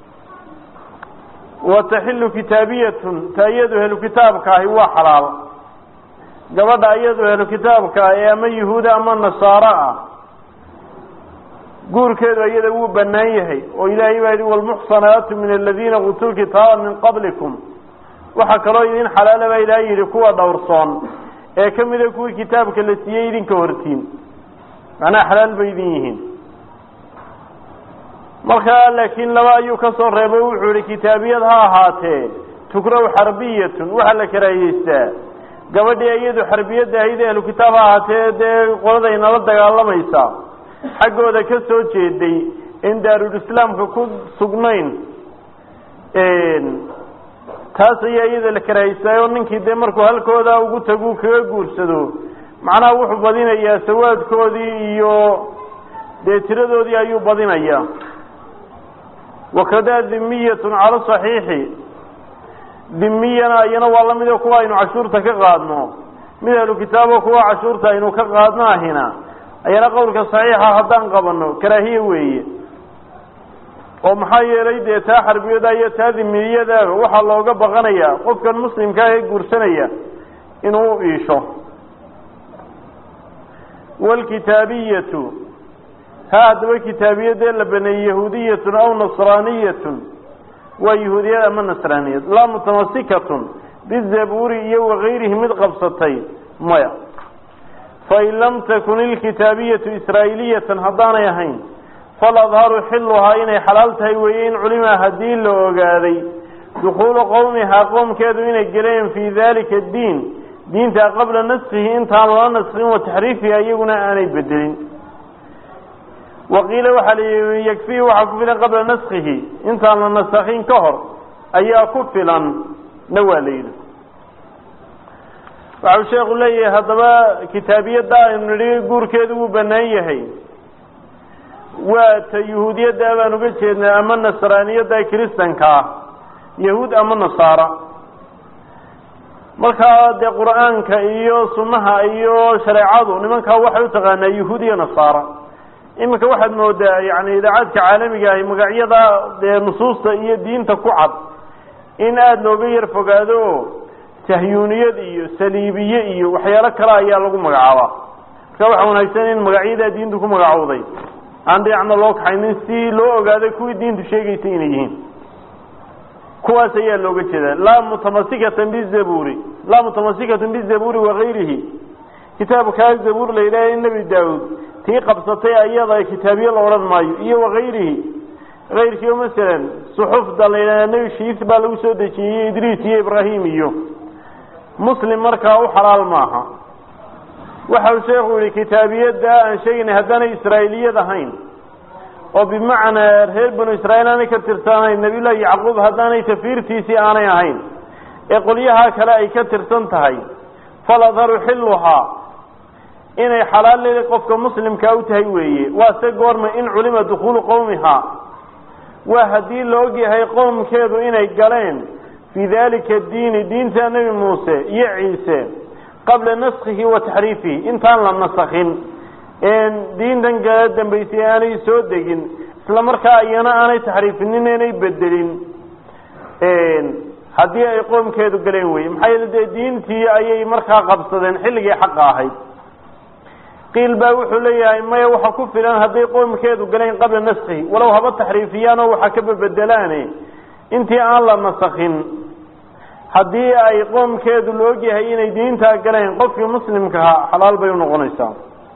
wa taxilu kitaabiyatun ta iyadu helu kitaabka ahi waa xalaal gabadha iyadu helu kitaabka ee ama yahuuda ama nasaaro ah guurkeedu iyada wuu banaan yahay oo ilaahay baa yihi walmuxsanaatu min aladiina utuu kitaaba min qablikum waxaa kaloo idin xalaala baa ilaahay yihi kuwa dhowrsoon ee ka mida kuwii kitaabka la siiyey idinka hortiin macnaha xalaal bay idin yihiin markaa laakiin laba ayuu ka soo reebay wuxuu yihi kitaabiyad ha ahaatee tukraw xarbiyatun waxaa la karaayeystaa gabadhii iyadu xarbiyadda ahayd ahlu kitaab ha ahaatee dee qoladay nala dagaalamaysa xaggooda ka soo jeeday in daarulislaamka ku sugnayn taas ayaa iyada la karahaystaayo ninkii dee markuu halkooda ugu tagu kaga guursado macnaha wuxuu badinayaa sawaadkoodii iyo dee tiradoodii ayuu badinayaa wakadaa dimiyatun cala saxiixi dimiyana iyana waa lamid o kuwa aynu cashuurta ka qaadno mid ahlu kitaabo kuwa cashuurta aynu ka qaadno ahina ayana qowlka saxiixa haddaan qabano karaahiye weeye oo maxaa yeelay dee taa xarbiyada iyo taa dimiyadaaba waxaa looga baqanayaa qofkan muslimkaa ee guursanaya inuu u iisho waalkitaabiyatu ha haddaba kitaabiyadee la baneeyey yahuudiyatun aw nasraaniyatun waa yahuudiyad ama nasraaniyad laa mutamasikatun bizabuuri iyo wakayrihi mid qabsatay maya fain lam takun ilkitaabiyatu israa'iiliyatan haddaanay ahayn faladharu xiluhaa inay xalaal tahay weeye in culima haddii la ogaaday dukuulu qowmihaa qoomkeedu inay geleen fii dalika diin diinta qabla naskihi intaan lala naskin wa taxriifiha iyaguna aanay bedelin waqiila waxaa la yihi yakfihi waxaa ku filan qabla naskihi intaan la nasakin ka hor ayaa ku filan na waa la yidhi waxau sheekhu leeyahay haddaba kitaabiyadda aynu nidhi guurkeedu wuu banaan yahay waa ta yahuudiyadda baan uga jeednaa ama nasraaniyadda kiristanka ah yahuud ama nasaara markaa dee qur-aanka iyo sunnaha iyo shareecadu nimankaa waxay utaqaanaa yahuud iyo nasaara iminka waxaad moodaa yani idaacadka caalamiga ahi magacyada dee nusuusta iyo diinta ku cad in aada looga yar fogaado o sahyuuniyad iyo saliibiye iyo waxyaalo kale ayaa lagu magacaabaa marka waxaa wanaagsan in magacyadaa diintu ku magacowday aan dhinacna loo kaxaynin si loo ogaaday kuwii diintu sheegaysa inay yihiin kuwaas ayaa looga jeedaa laa mutamasikatan bizabuuri laa mutamasikatan bizabuuri wakayrihi kitaabkaa zabuur la yidhaha nebi daawuud tii qabsatay ayada kitaabiye la odhan maayo iyo wakayrihi kayrkii o masalan suxufda la yidhahda nebi shiis baa lagu soo dejiyey idriis iyo ibraahim iyo muslim markaa u xalaal maaha waxau sheekhu yihi kitaabiyadda aan sheegaynay haddaanay israa'iiliyad ahayn oo bimacnaa reer banu israiil aanay ka tirsanayn nabiyullahi yacquub haddaanay tafiirtiisii aanay ahayn ee qolyahaa kale ay ka tirsan tahay faladharu xiluhaa inay xalaal leedahay qofka muslimkaa u tahay weeye waa se goorma in culima dukhuulu qowmihaa waa haddii la ogyahay qowmkeedu inay galeen fii dalika diini diinta nebi muuse iyo ciise qabla naskihi wa taxriifihi intaan la nasakin diintan kala dambaysay aanay soo degin isla markaa iyana aanay taxriifinin inay bedelin haddii ay qoomkeedu galeen weye maxaa yeele dee diintii ayay markaa qabsadeen xilligii xaqa ahayd qiil baa wuxuu leeyahay maya waxa ku filan hadday qoomkeedu galeen qabla naskihi walow haba taxriifiyaan oo waxa ka babedelaane intii aan la nasakin haddii ay qoomkeedu la ogyahay inay diintaa galeen qofkii muslimkaha xalaal bay unoqonaysaa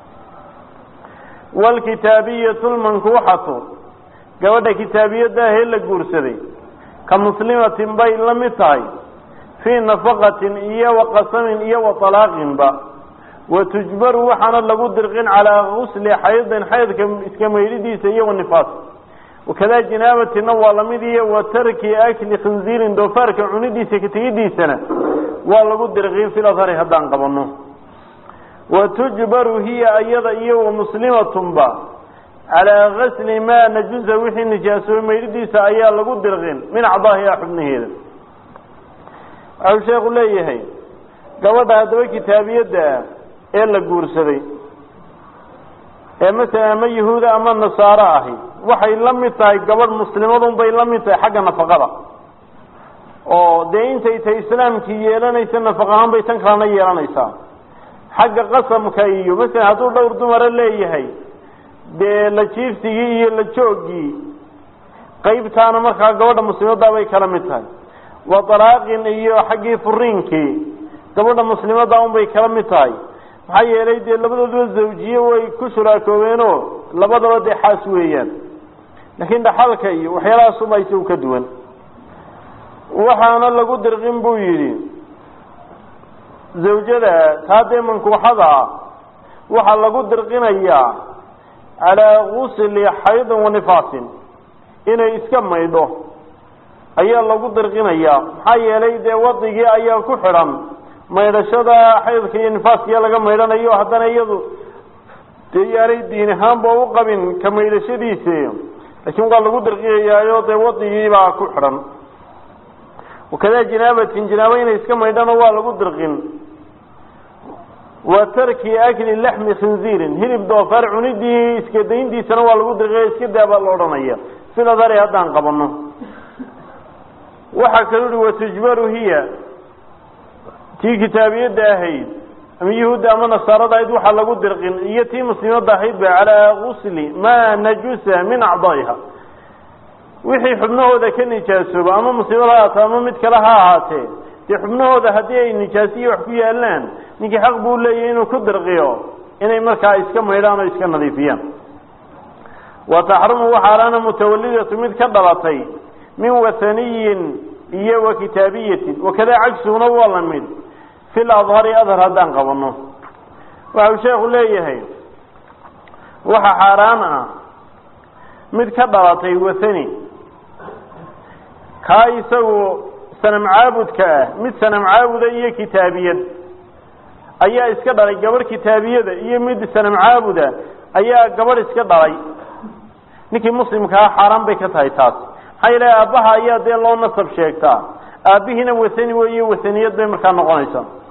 wlkitaabiyatu lmankuuxatu gabadha kitaabiyadaahee la guursaday ka muslimatin bay la mid tahay fii nafaqatin iyo wa qasamin iyo wa talaaqinba wa tujbaru waxaana lagu dirqin calaa gusli xaydin xaydka iska maydhidiisa iyo wa nifaas wakadaa jinaabatina waa lamid iyo wa tarki akli khinziirin doofaarka cunidiisa ka tegidiisana waa lagu dirqin filadhari haddaan qabano wa tujbaru hiya iyada iyo wa muslimatunba calaa gasli maa najusa wixii nijaasoobay maydhidiisa ayaa lagu dirqin min acdaahiha xubnaheeda waxau sheekhu leeyahay gabadha haddaba kitaabiyadda ee la guursaday ee masalan ama yahuuda ama nasaaro ahi waxay la mid tahay gabadh muslimadun bay la mid tahay xagga nafaqada oo dee intay tahay islaamkii yeelanaysa nafaq ahaan bay tan kalena yeelanaysaa xagga qasamka iyo masalan hadduu dhowr dumara leeyahay dee la jiifsigii iyo la joogii qaybtaana markaa gabadha muslimadda bay kala mid tahay wa dalaaqin iyo xaggii furiinkii gabadha muslimadda un bay kala mid tahay maxaa yeelay dee labadooduba zawjiye way ku shuraakoobeeno labadaba dee xaas weeyaan laakiin dhaxalka iyo waxyaalahaasuma isagu ka duwan waxaana lagu dirqin buu yidhi zawjada taa dee mankuuxada ah waxaa lagu dirqinayaa calaa gusli xaydin wa nifaasin inay iska maydho ayaa lagu dirqinayaa maxaa yeelay dee wadigii ayaa ku xidhan maydhashada xaydka iyo nifaaskiya laga maydhanayo haddana iyadu dee yaanay diin ahaanba u qabin ka maydhashadiisi laakiin waa lagu dirqiyayaayo dee wadigiibaa ku xidhan wakadaa jinaabatin jinaabo inay iska maydhano waa lagu dirqin wa tarki akli laxmi khinziirin hilib doofaar cunidii iska dayntiisana waa lagu dirqiya iska daabaa la odhanaya sida dari haddaan qabano waxaa kaluu uhi watujbaru hiya tii kitaabiyadda ahayd ama yahuudda ama nasaarada ahayd waxaa lagu dirqin iyo tii muslimadda ahayd ba calaa gusli maa najusa min acdaa'iha wixii xubnahooda ka nijaasooba ama musiibada ha ahaatee ama mid kale ha ahaatee dee xubnahooda haddii ay nijaasiyo wax ku yaalaan ninkii xaq buu leeyahay inuu ku dirqiyo inay markaa iska maydhaan oo iska nadiifiyaan wa taxrumu waxaalaana mutawalidatu mid ka dhalatay min wathaniyin iyo wa kitaabiyatin wakadaa cagsuguna waa la mid fil adhari adhar haddaan qabano waxau sheekhu leeyahay waxa xaaraan ah mid ka dhalatay wathani kaa isagu sanam caabudka ah mid sanam caabuda iyo kitaabiyad ayaa iska dhalay gabadh kitaabiyada iyo mid sanam caabuda ayaa gabadh iska dhalay ninkii muslimkaa xaaraan bay ka tahay taas maxaa yeele aabbaha ayaa dee loo nasab sheegtaa aabbihiina wathani weeye wathaniyad bay markaa noqonaysaa